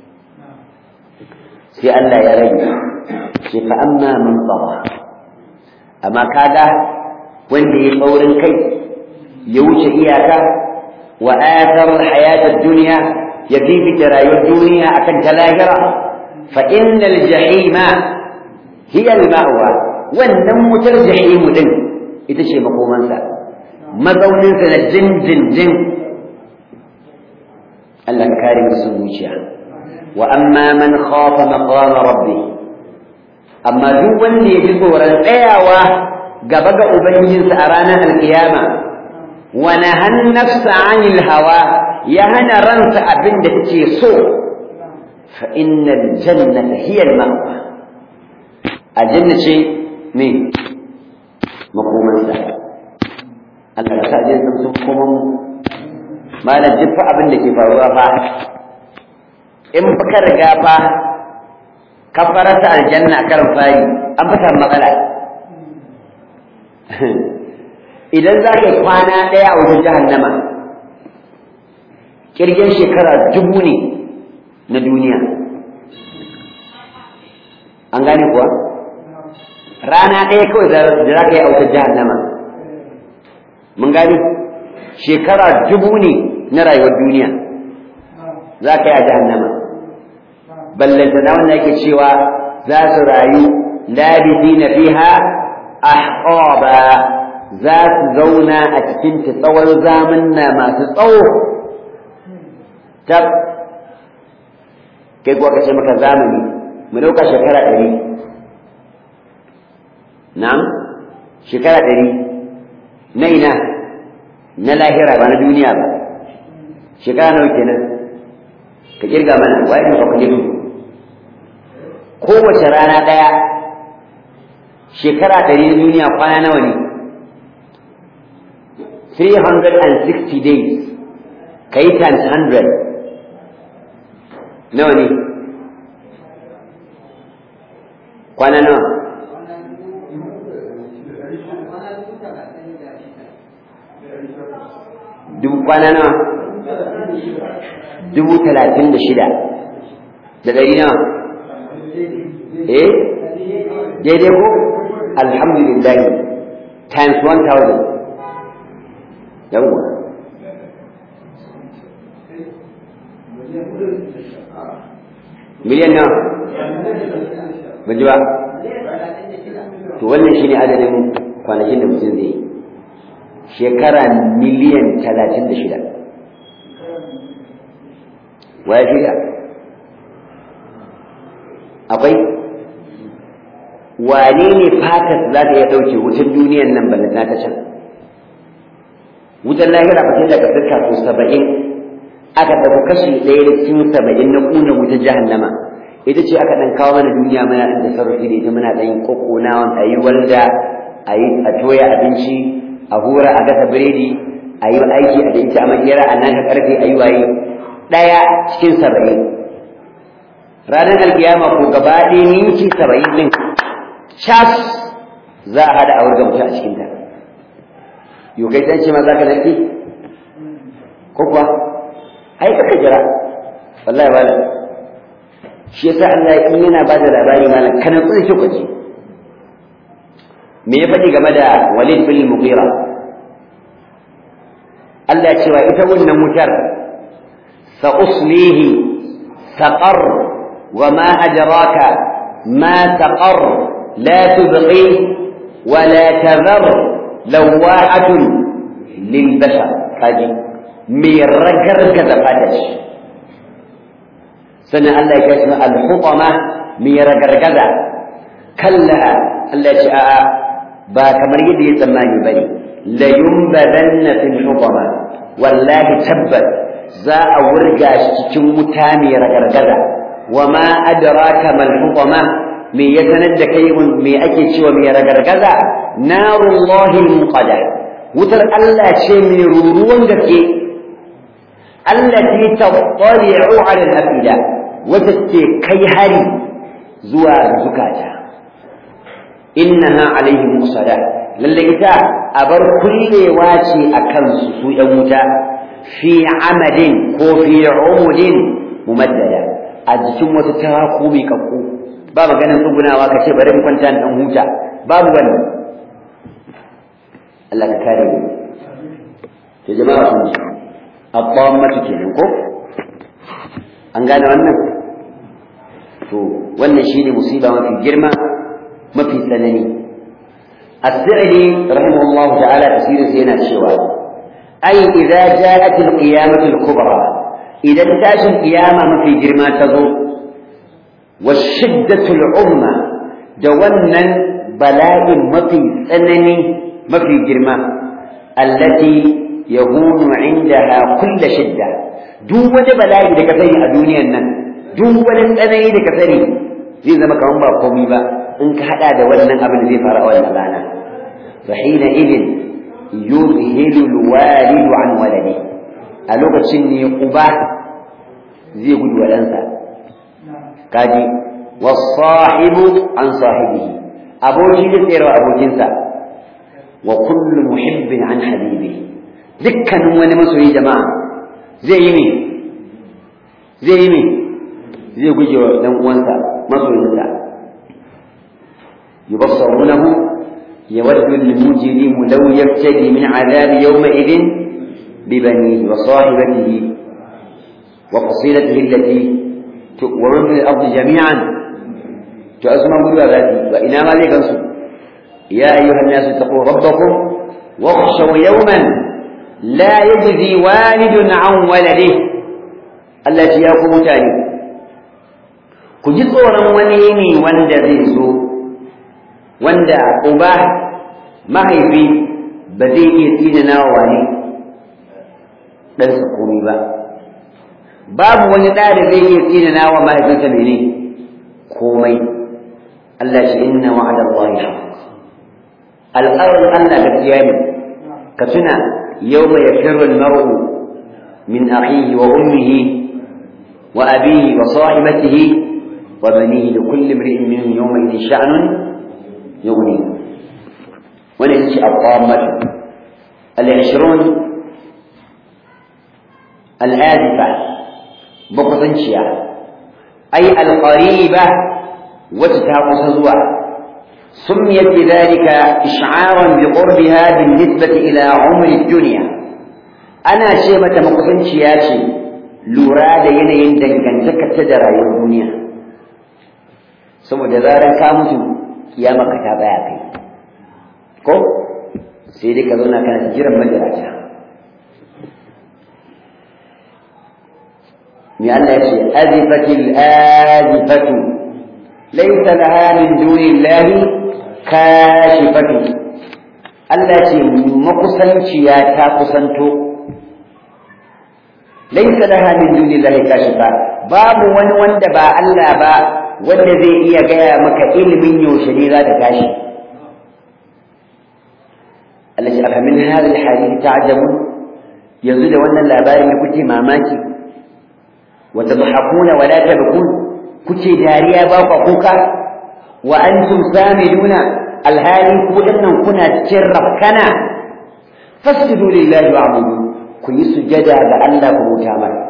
sai Allah ya rage shi fa amma man tsara amma kaga wanda ya tsaurin kai ya wuce iyaka wa athar alhayat ad-dunya ya fifita rayuwar duniya akan ta lahira fa innal jahima hiya al-ma'wa wannan wutar jahimu din ita ce makomansa mazauninsa na jinjinjin Allah ka kare musu zuciya wa amma man khafa maqama rabbih amma duk wanda ya ji tsoron tsayawa gaba ga ubangijinsa a ranar alkiyama wa nahan nafsa anil hawa ya hana ransa abin da take so fa innal jannata hiya al ma'wa aljanna ce me makomansa Allah ka sa je sun sun koman malam duk fa abin da ke faruwa fa in fa ka riga fa ka farata aljanna karin fari an fi samu matsala idan za ka yi kwana ɗaya a wajen jahannama kirgin shekara dubu ne na duniya an gane kuwa rana ɗaya kawai da za ka yi a wajen jahannama mun gane shekara dubu ne na rayuwar duniya za ka yi a jahannama ballanta na wanda yake cewa za su rayu labisi na fiha ahqaba za su zauna a cikin ta tsawon zamanna masu tsawo tab kai kuwa kace maka zamani mu dauka shekara ɗari na'am shekara ɗari na ina na lahira ba na duniya ba shekara nawa kenan ka kirga mana waye ne calculation kowace rana ɗaya shekara ɗari na duniya kwana nawa ne 360 days ka yi times 100 nawa ne kwana nawa dubu kwana nawa dubu talatin da shida da ɗari nawa eh daidai ko alhamdulillah times 1000 yawwa miliyan nawa ba ji ba to wannan shine adadin kwanakin da mutum zai yi shekara miliyan talatin da shida waya shirya akwai wane ne fatas za ta iya ɗauke wutar duniyan nan ballata ta can wutar lahira ba sai daga sirka ko saba'in aka ɗauki kashi ɗaya da cikin saba'in na ƙuna wutar jahannama ita ce aka ɗan kawo mana duniya muna ɗan tasarrufi da ita muna ɗan kokkonawan a yi walda a yi a toya abinci a hura a gasa biredi a yi aiki a da ita a makera a nan karfe a yi waye ɗaya cikin saba'in ranar alkiyama ko gaba ɗaya minti saba'in ɗin cas za a haɗa a wurga mutum a cikinta yau kai ta ce ma za ka narke ko kuwa ai kaka jira wallahi malam shi yasa Allah in yana ba da labari malam kana tsaya ki kwaje me ya faɗi game da Walid bin Mughira Allah cewa ita wannan wutar sa uslihi saqar wa ma adraka ma saqar la tubqi wa la tadhar lawa'atun lil bashar kaji me ragargaza fadashi sannan Allah ya kashi al-hutama me ragargaza kalla Allah ya ce a'a ba kamar yadda ya tsammani bane la yumbadanna fil hutama wallahi tabbat za a wurga shi cikin wuta mai ragargaza wa ma adraka mal hutama me ya sanar da kai me ake cewa mai ragargaza narullahi muqada wutar Allah ce mai ruruwan gaske allati tattali'u 'ala al-afida wata ce kai hari zuwa zukata innaha alaihim musada lalle ita abar kullewa ce akan su su yan wuta fi amadin ko fi umudin mumaddada a jikin wata taraku mai kakku ba maganin tsugunawa ka ce bari mu kwanta dan huta babu wannan Allah ka kare mu to jama'a kun ji abbammatu kenan ko an gane wannan to wannan shine musiba mafi girma mafi tsanani as-sa'idi rahimahullahu ta'ala tafsirin sa yana cewa ai idza ja'at al-qiyamah al-kubra idan tashin qiyama mafi girma ta zo wa shiddatu al-umma da wannan bala'in mafi tsanani mafi girma allati yahunu indaha kull shidda duk wani bala'i da ka sani a duniyan nan duk wani tsanani da ka sani zai zama kamar ba komai ba in ka hada da wannan abin da zai faru a wannan rana fa hina idin yuzhilu alwalidu an waladi a lokacin ne uba zai gudu wa ɗansa kaji wasahibu an sahibihi aboki da tsayarwa abokinsa wa kullu muhibbin an habibihi dukkanin wani masoyi jama'a zai yi ne zai yi ne zai guje wa dan uwansa masoyinsa yubassarunahu yawaddu al-mujrimu law yaftadi min adhabi yawma idin bibanihi wa sahibatihi wa fasilatihi allati wa man fil ardi jami'an to azma gudu zati wa ina ma zai gansu ya ayyuhan nasu taqu rabbakum واخشوا يوما لا يجزي والد عن ولده التي يقوم تاني ku ji tsoron wani yini wanda zai zo wanda uba mahaifi ba zai iya tsinana wa wani ɗansa komai ba babu wani ɗa da zai iya tsinana wa mahaifinsa mene komai Allah shi inna wa'ada Allah ya alƙawarin Allah gaskiya ne ka tuna yawma yafirru al-mar'u min akhihi wa ummihi wa abihi wa sahibatihi wa banihi li kulli imri'in minhum yawma idhin sha'nun yughni wannan ita ce al-qamat al-20 al-adifa bakwatanciya ay al-qariba wacce ta kusa zuwa سميت بذلك إشعارا بقربها بالنسبة إلى عمر الدنيا أنا شيمة مقصن شياشي لورا da yanayin dangantakarta da rayuwar duniya saboda zarar ka mutu kiyama ka ta baya kai ko sai dai ka zauna kana jiran majalata me Allah ya ce azifatil azifatu laysa laha min dunillahi kashifatu Allah ce makusanciya ta kusanto laysa laha min dunillahi kashifa babu wani wanda ba Allah ba wanda zai iya gaya maka ilimin yaushe ne za ta tashi Allah ce afamin hadhihi alhadith ta'jabun yanzu da wannan labarin ne kuke mamaki wa tadhakuna wa la tabkun kuke dariya ba ku kuka wa antum samiduna alhali ku dinnan kuna cikin rafkana fasjudu lillahi wa'budu ku yi sujada ga Allah ku bauta masa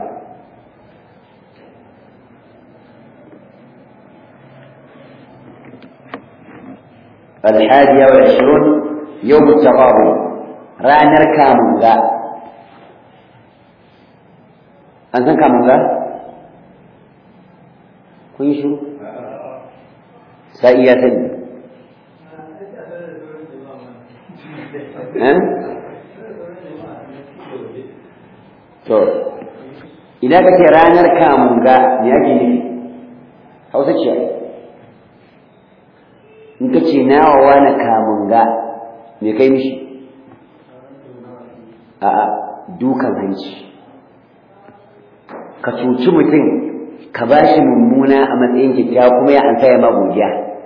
الحادية والعشرون يوم التغابن ranar kamunga an san kamunga kun yi shiru sa'i ya sani to idan ka ce ranar kamunga me ake nufi hausa ce in ka ce nawa wani kamunga me kai mishi a'a dukan hanci ka cuci mutum ka ba shi mummuna a matsayin kyakkyawa kuma ya ansa ya ma godiya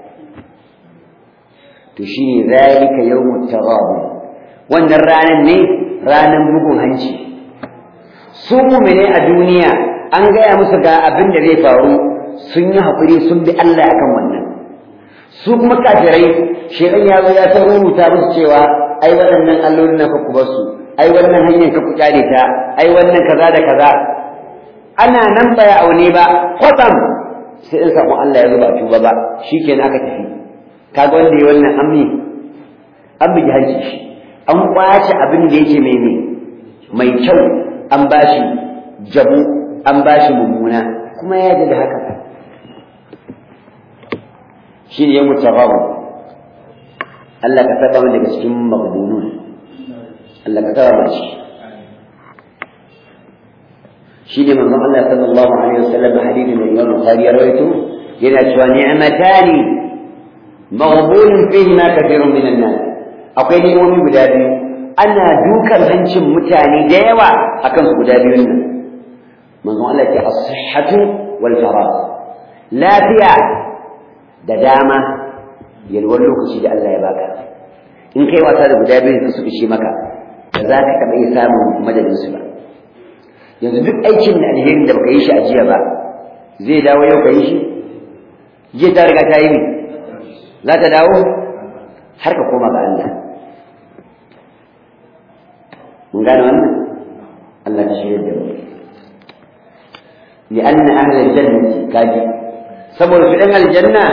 to shine zalika yawmut taghabun wannan ranan ne ranan bugun hanci su mu'mine a duniya an gaya musu ga abin da zai faru sun yi hakuri sun bi Allah akan wannan su kuma kafirai shedan ya zo ya ta rubuta musu cewa ai waɗannan allolin na ku basu ai wannan hanyar ka ku kyale ta ai wannan kaza da kaza ana nan ba ya aune ba kwatsam sai in samu Allah ya zuba tuba ba shikenan aka tafi kaga wanda ya wannan amni an bugi hanci shi an kwace abin da yake mai ne mai kyau an bashi jabu an bashi mummuna kuma ya ji da haka shi ne ya mutababu Allah ka saba mu daga cikin magbunun Allah ka saba mu shi shi ne manzon Allah sallallahu alaihi wasallam hadithin da Imam Bukhari ya rawaito yana cewa ni'matani maghbunun fihi ma kathirun min an-nas akwai ni'imomi guda biyu ana dukan hancin mutane da yawa akan su guda biyun nan manzon Allah ya as-sihhatu wal farag lafiya da dama yalwar lokaci da Allah ya baka in kai wasa da guda biyu su ishe maka ba za ka taɓa iya samun madadin su ba yanzu duk aikin da alherin da baka yi shi a jiya ba zai dawo yau ka yi shi jiya ta riga ta yi ne za ta dawo har ka koma ga Allah mun gane wannan Allah ta shirya da mu لأن أهل الجنة كاجي سبب في أهل الجنة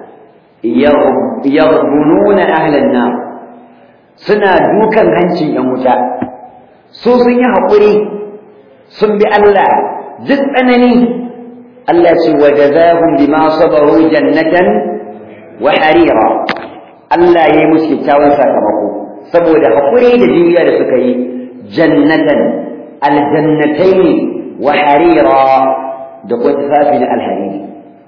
يغبنون أهل النار سنا دوكا هنشي يموتا su sun yi haƙuri sun bi Allah duk tsanani Allah ce wa jazahum bima sabaru jannatan wa harira Allah ya yi musu kyakkyawan sakamako saboda haƙuri da juriya da suka yi jannatan aljannatai wa harira da kuma tufafi na alhariri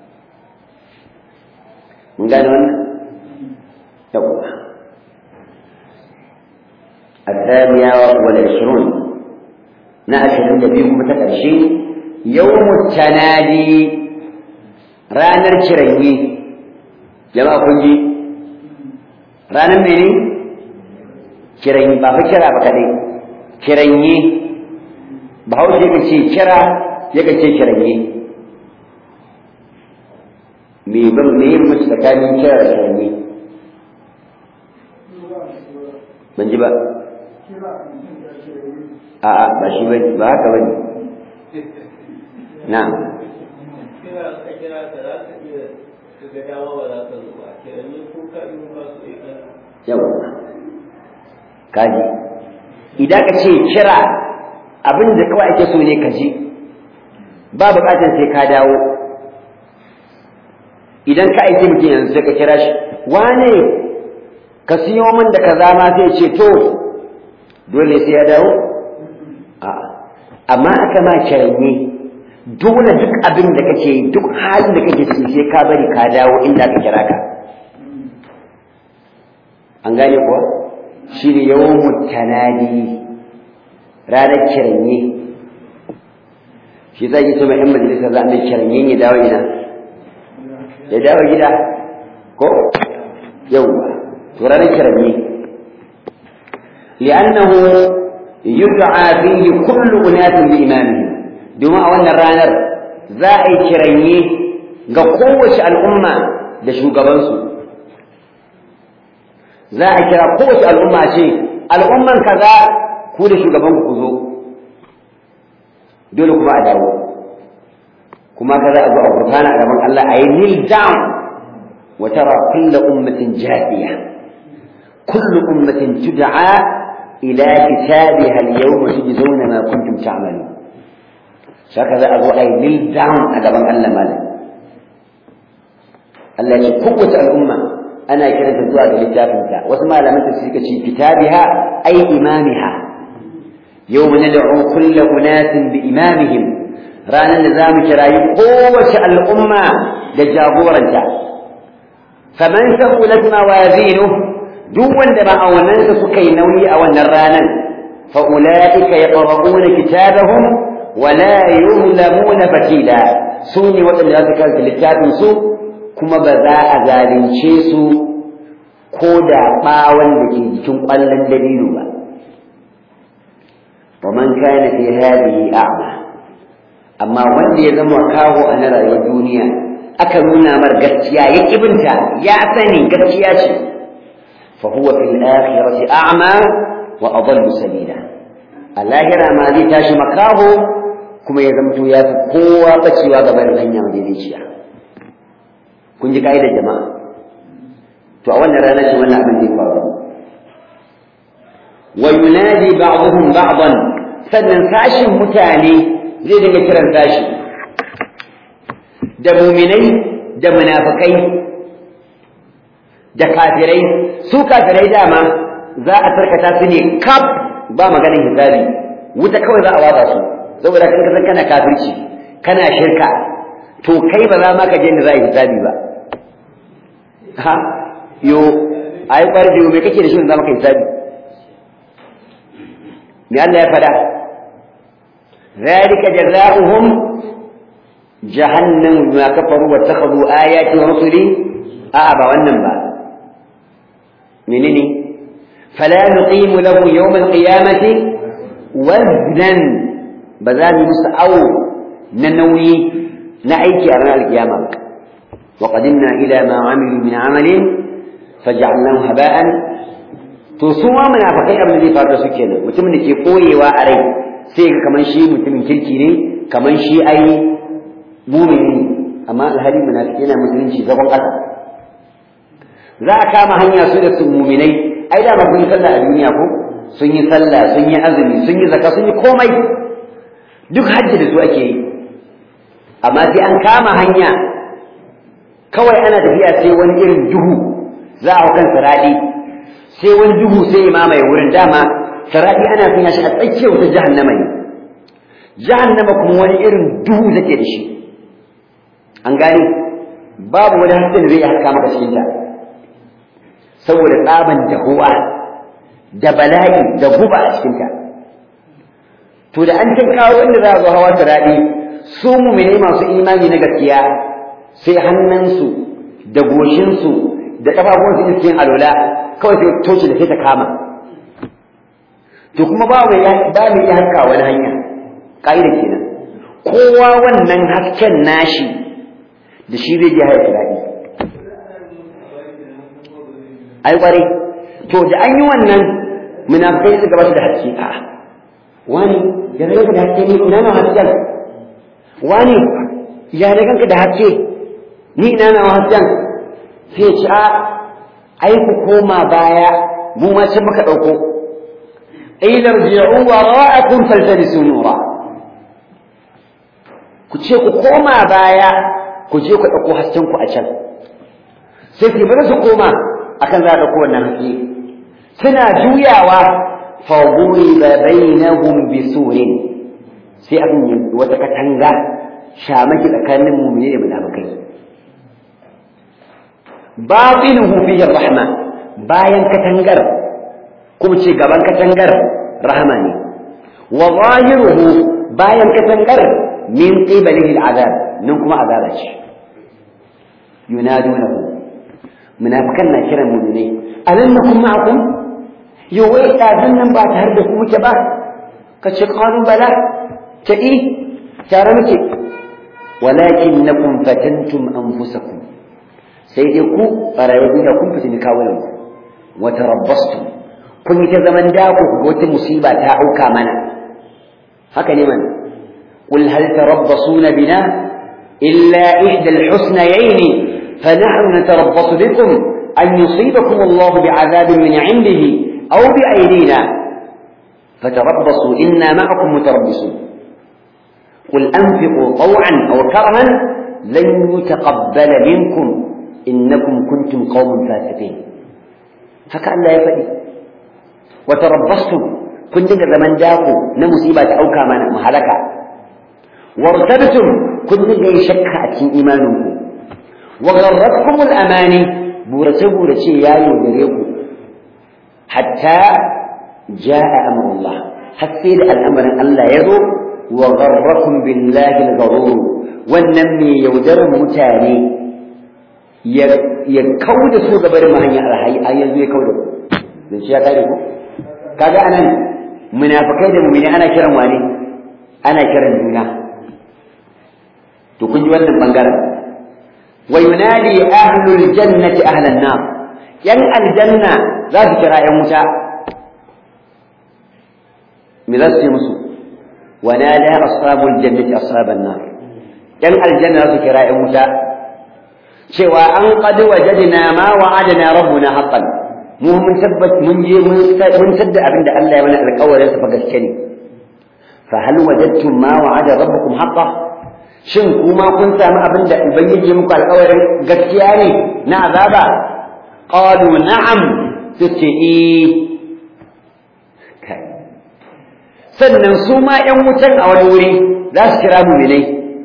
mun gane wannan yawwa الثانية والعشرون نأشر النبي متكرشي يوم التنادي رانر شرعي جماعة كنجي رانر مني شرعي بابا شرع بكالي شرعي بحوش يكسي شرع يكسي شرعي me ban me yin mutu tsakanin kira da shirme ban ji ba a'a ba shi ba ba haka ba ne na yau kaji idan ka ce kira abin da kawai ake so ne ka ji ba bukatar sai ka dawo idan ka aiki mutum yanzu sai ka kira shi wane ka siyo min da kaza ma sai ce to dole sai ya dawo a'a amma aka ma kiranye dole duk abin da kake duk halin da kake ciki sai ka bari ka dawo inda ka kira ka an gane kuwa shi ne yawon tanadi ranar kiranye shi zai yi tuma yan majalisa za a mai kiranye ya dawo ina ya dawo gida ko yawwa to ranar kiranye li'annahu yud'a fihi kullu unatin bi imamihim domin a wannan ranar za a yi kiranye ga kowace al'umma da shugabansu za a kira kowace al'umma ce al'umman kaza ku da shugaban ku zo dole kuma a dawo kuma kaza a zo a gurfana a gaban Allah a yi kneel down wa tara kullu ummatin jadiya kullu ummatin tud'a ila kitabiha al-yawma tujzauna ma kuntum ta'malun saka za a zo a yi kneel down a gaban Allah malam Allah ya ce kowace al'umma ana kiranta zuwa ga littafinta wasu malaman ta suka ce kitabiha ay imamiha yawma nad'u kullu unasin bi imamihim ranan da zamu kirayi kowace al'umma da jagoranta faman saqulat mawazinu duk wanda ma'aunansa suka yi nauyi a wannan ranan fa ulaika yaqra'una kitabahum wa la yuzlamuna fatila su ne waɗanda za su karanta littafin su kuma ba za a zalunce su ko da ɓawon da ke jikin ƙwallon dalilu ba wa man kana fi hadhihi a'ma amma wanda ya zama kawo a na rayuwar duniya aka nuna mar gaskiya ya kibinta ya sani gaskiya ce fa huwa fil akhirati a'ma wa adallu sabila a lahira ma zai tashi makaho kuma ya zamto ya fi kowa bacewa gaban hanya madaidaiciya kun ji ka'idar jama'a to a wannan rana ce wannan abin zai faru wa yunadi ba'dhum ba'dan sannan sashin mutane zai dinga kiran sashi da muminai da munafikai da kafirai su kafirai dama za a tarkata su ne kaf ba maganin hisabi wuta kawai za a watsa su saboda kan kasan kana kafirci kana shirka to kai ba za ma ka je da za a yi hisabi ba ha yo ai kwarje me kake da shi za maka hisabi me Allah ya fada ذلك جزاؤهم جهنم بما كفروا واتخذوا آياتي ورسلي آه با wannan ba menene fala nuqimu lahu yawm al-qiyamati waznan ba za mu musu awo na nauyi na aiki a ranar alkiyama ba wa qadimna ila ma amilu min amalin faj'alnahu haba'an to su ma munafikai abin da zai faru da su kenan mutumin da ke koyewa a rai sai ga kaman shi mutumin kirki ne kaman shi ai mumini amma alhali munafiki yana musulunci zagon ƙasa za a kama hanya su da su muminai ai da ba sun yi sallah a duniya ko sun yi sallah sun yi azumi sun yi zakka sun yi komai duk hajji da su ake yi amma sai an kama hanya kawai ana tafiya sai wani irin duhu za a kan siradi sai wani duhu sai ya mamaye wurin dama siradi ana sanya shi a tsakiyar wata jahannama ne jahannama kuma wani irin duhu take da shi an gane babu wani haske da zai haska maka cikin ta saboda tsaban dahuwa da bala'i da guba a cikin ta to da an kin kawo wanda za a zo hawa siradi su mumine masu imani na gaskiya sai hannunsu da goshinsu da ƙafafunsu da cikin alola kawai sai toci da sai ta kama to kuma ba mai ba mai ya haska wani hanya ƙa'ida kenan kowa wannan hasken nashi da shi zai je haya daɗi ai ƙwarai to da an yi wannan munafikai suka ba su da haske a'a wani ya daga da haske ne ina na hasken wani ya na ganka da haske ni ina na hasken sai ci a ai ku koma baya mu ma can muka dauko ilar ji'u wara'akum faltamisu nura ku ce ku koma baya ku je ku dauko hasken ku a can sai ku bari su koma akan za a dauko wannan haske suna juyawa fa ضرب بينهم بسور sai abin yi wata katanga shamaki tsakanin mumini da munafikai batinuhu fihi rahma bayan katangar kuma ce gaban katangar rahama ne wa zahiruhu bayan katangar min qibalihi al'azab nan kuma azaba ce yunadunahu munafikan na kiran mu'minai alam nakum ma'akum yau wai ɗazun nan ba tare da ku muke ba ka ce qalu bala ta i tare muke walakin nakum fatantum anfusakum sai dai ku a rayuwar duniya kun fitini kawunan ku wa tarabbastum kun yi ta zaman dako ku wata musiba ta auka mana haka ne mana qul hal tarabbasuna bina illa ihda al-husnayayn فنحن نتربص بكم أن يصيبكم الله بعذاب من عنده أو بأيدينا فتربصوا إنا معكم متربصون قل أنفقوا طوعا أو كرها لن يتقبل منكم إنكم كنتم قوم فاسقين هكذا لا يفعل وتربصتم كنت زمن داكو نمصيبة أو كمان مهلكة وارتبتم كنت شك أتين إيمانكم وغرتكم الأماني بورسه بورسه يا يودريكم حتى جاء أمر الله حتى الأمر الله يزو وغركم بالله الغرور والنمي يودر متاني يكود سوء قبر ما هي الحي أيضا يكود من شيء تعرفه كذا أنا منافقين من أنا كرم واني أنا كرم دونا تكون جوانا بانقرم وينادي أهل الجنة أهل النار ين الجنة لا تكرا يا موسى مذسي مسو ونادى أصحاب الجنة أصحاب النار ين الجنة لا تكرا يا موسى شوى أن قد وجدنا ما وعدنا ربنا حقا mu mun tabbat mun je mun sadda abin da Allah ya mana alƙawarin sa fa gaske ne fa hal wajadtum ma wa'ada rabbukum haqqan shin kuma kun sami abin da ubangiji muku alƙawarin gaskiya ne na azaba qalu na'am sace eh sannan su ma ƴan wutan a wani wuri za su kira mu'minai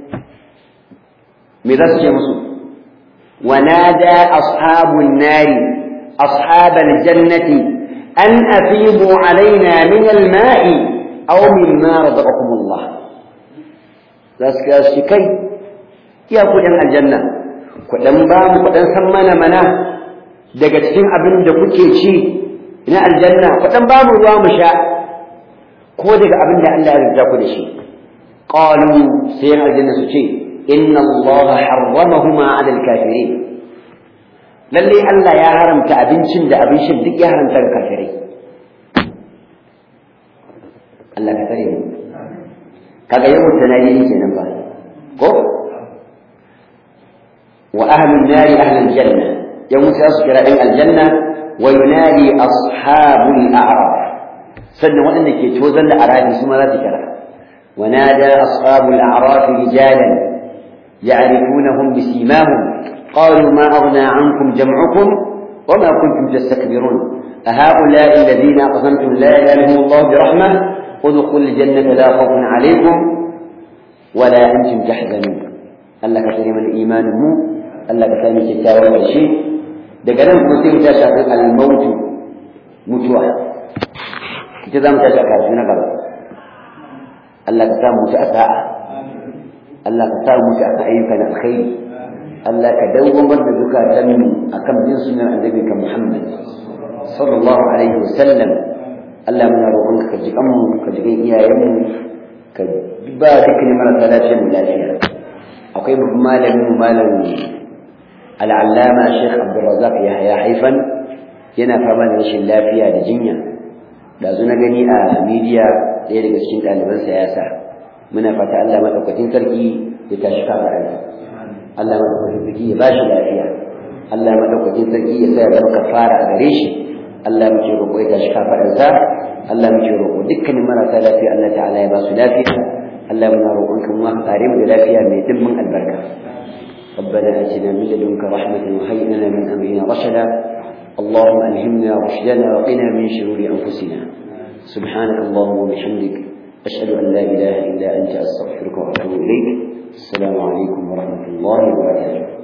me za su ce musu ونادى أصحاب النار أصحاب الجنة أن أفيضوا علينا من الماء أو مما رزقكم الله za su kira shi kai iya kuɗin aljanna kuɗin ba mu kuɗin san mana mana daga cikin abin da kuke ci ina aljanna ku dan ba mu ruwa mu sha ko daga abin da Allah ya rubuta ku da shi qalu sai aljanna su ce inna Allah harramahuma 'ala al-kafirin lalle Allah ya haramta abincin da abin shan duk ya haramta ga kafirai Allah ka tsare mu kaga yau tanadi kenan ba ko wa ahlun nari ahlul janna yau musa su kira ɗan aljanna wa yunadi ashabul a'raf sannan waɗanda ke tozan da arafi su ma za su kira wa nada ashabul a'raf rijalan ya'rifunahum bisimahum qalu ma aghna ankum jam'ukum وما كنتم تستكبرون أهؤلاء الذين أقسمتم لا ينالهم الله برحمة ادخلوا الجنة لا خوف عليكم ولا أنتم تحزنون Allah ka tsare mana imanin mu Allah ka sami kyakkyawan ƙarshe daga nan kuma sai mu tashi a kan al-mautu mutuwa ita za mu tashi a karatu na gaba Allah ka sa mu mutu a sa'a Allah ka sa mu mutu a ayyuka na alkhairi Allah ka dawwamar da zukatan mu akan bin sunnar annabi ka Muhammad sallallahu alaihi wasallam Allah muna roƙon ka ji mu ka ji iyayen mu ka ba dukkan marasa lafiyar mu lafiya akwai babban malamin malam al'allama Sheikh Abdulrazak Yahya Haifan yana fama da rashin lafiya da jinya da na gani a media ɗaya daga cikin ɗalibansa ya sa muna fata Allah madaukakin sarki ya tashi kafaransa Allah madaukakin sarki ya ba shi lafiya Allah madaukakin sarki ya sa ya zama kafara a gare shi Allah muke roƙo ya tashi kafaransa Allah muke roƙo dukkanin marasa lafiya Allah ta'ala ya ba su lafiya Allah muna roƙonka mu ka kare mu da lafiya mai dimbin albarka ربنا آتنا من لدنك رحمة وهيئ لنا من أمرنا رشدا اللهم ألهمنا رشدنا وقنا من شرور أنفسنا سبحانك اللهم وبحمدك أشهد أن لا إله إلا أنت أستغفرك وأتوب إليك السلام عليكم ورحمة الله وبركاته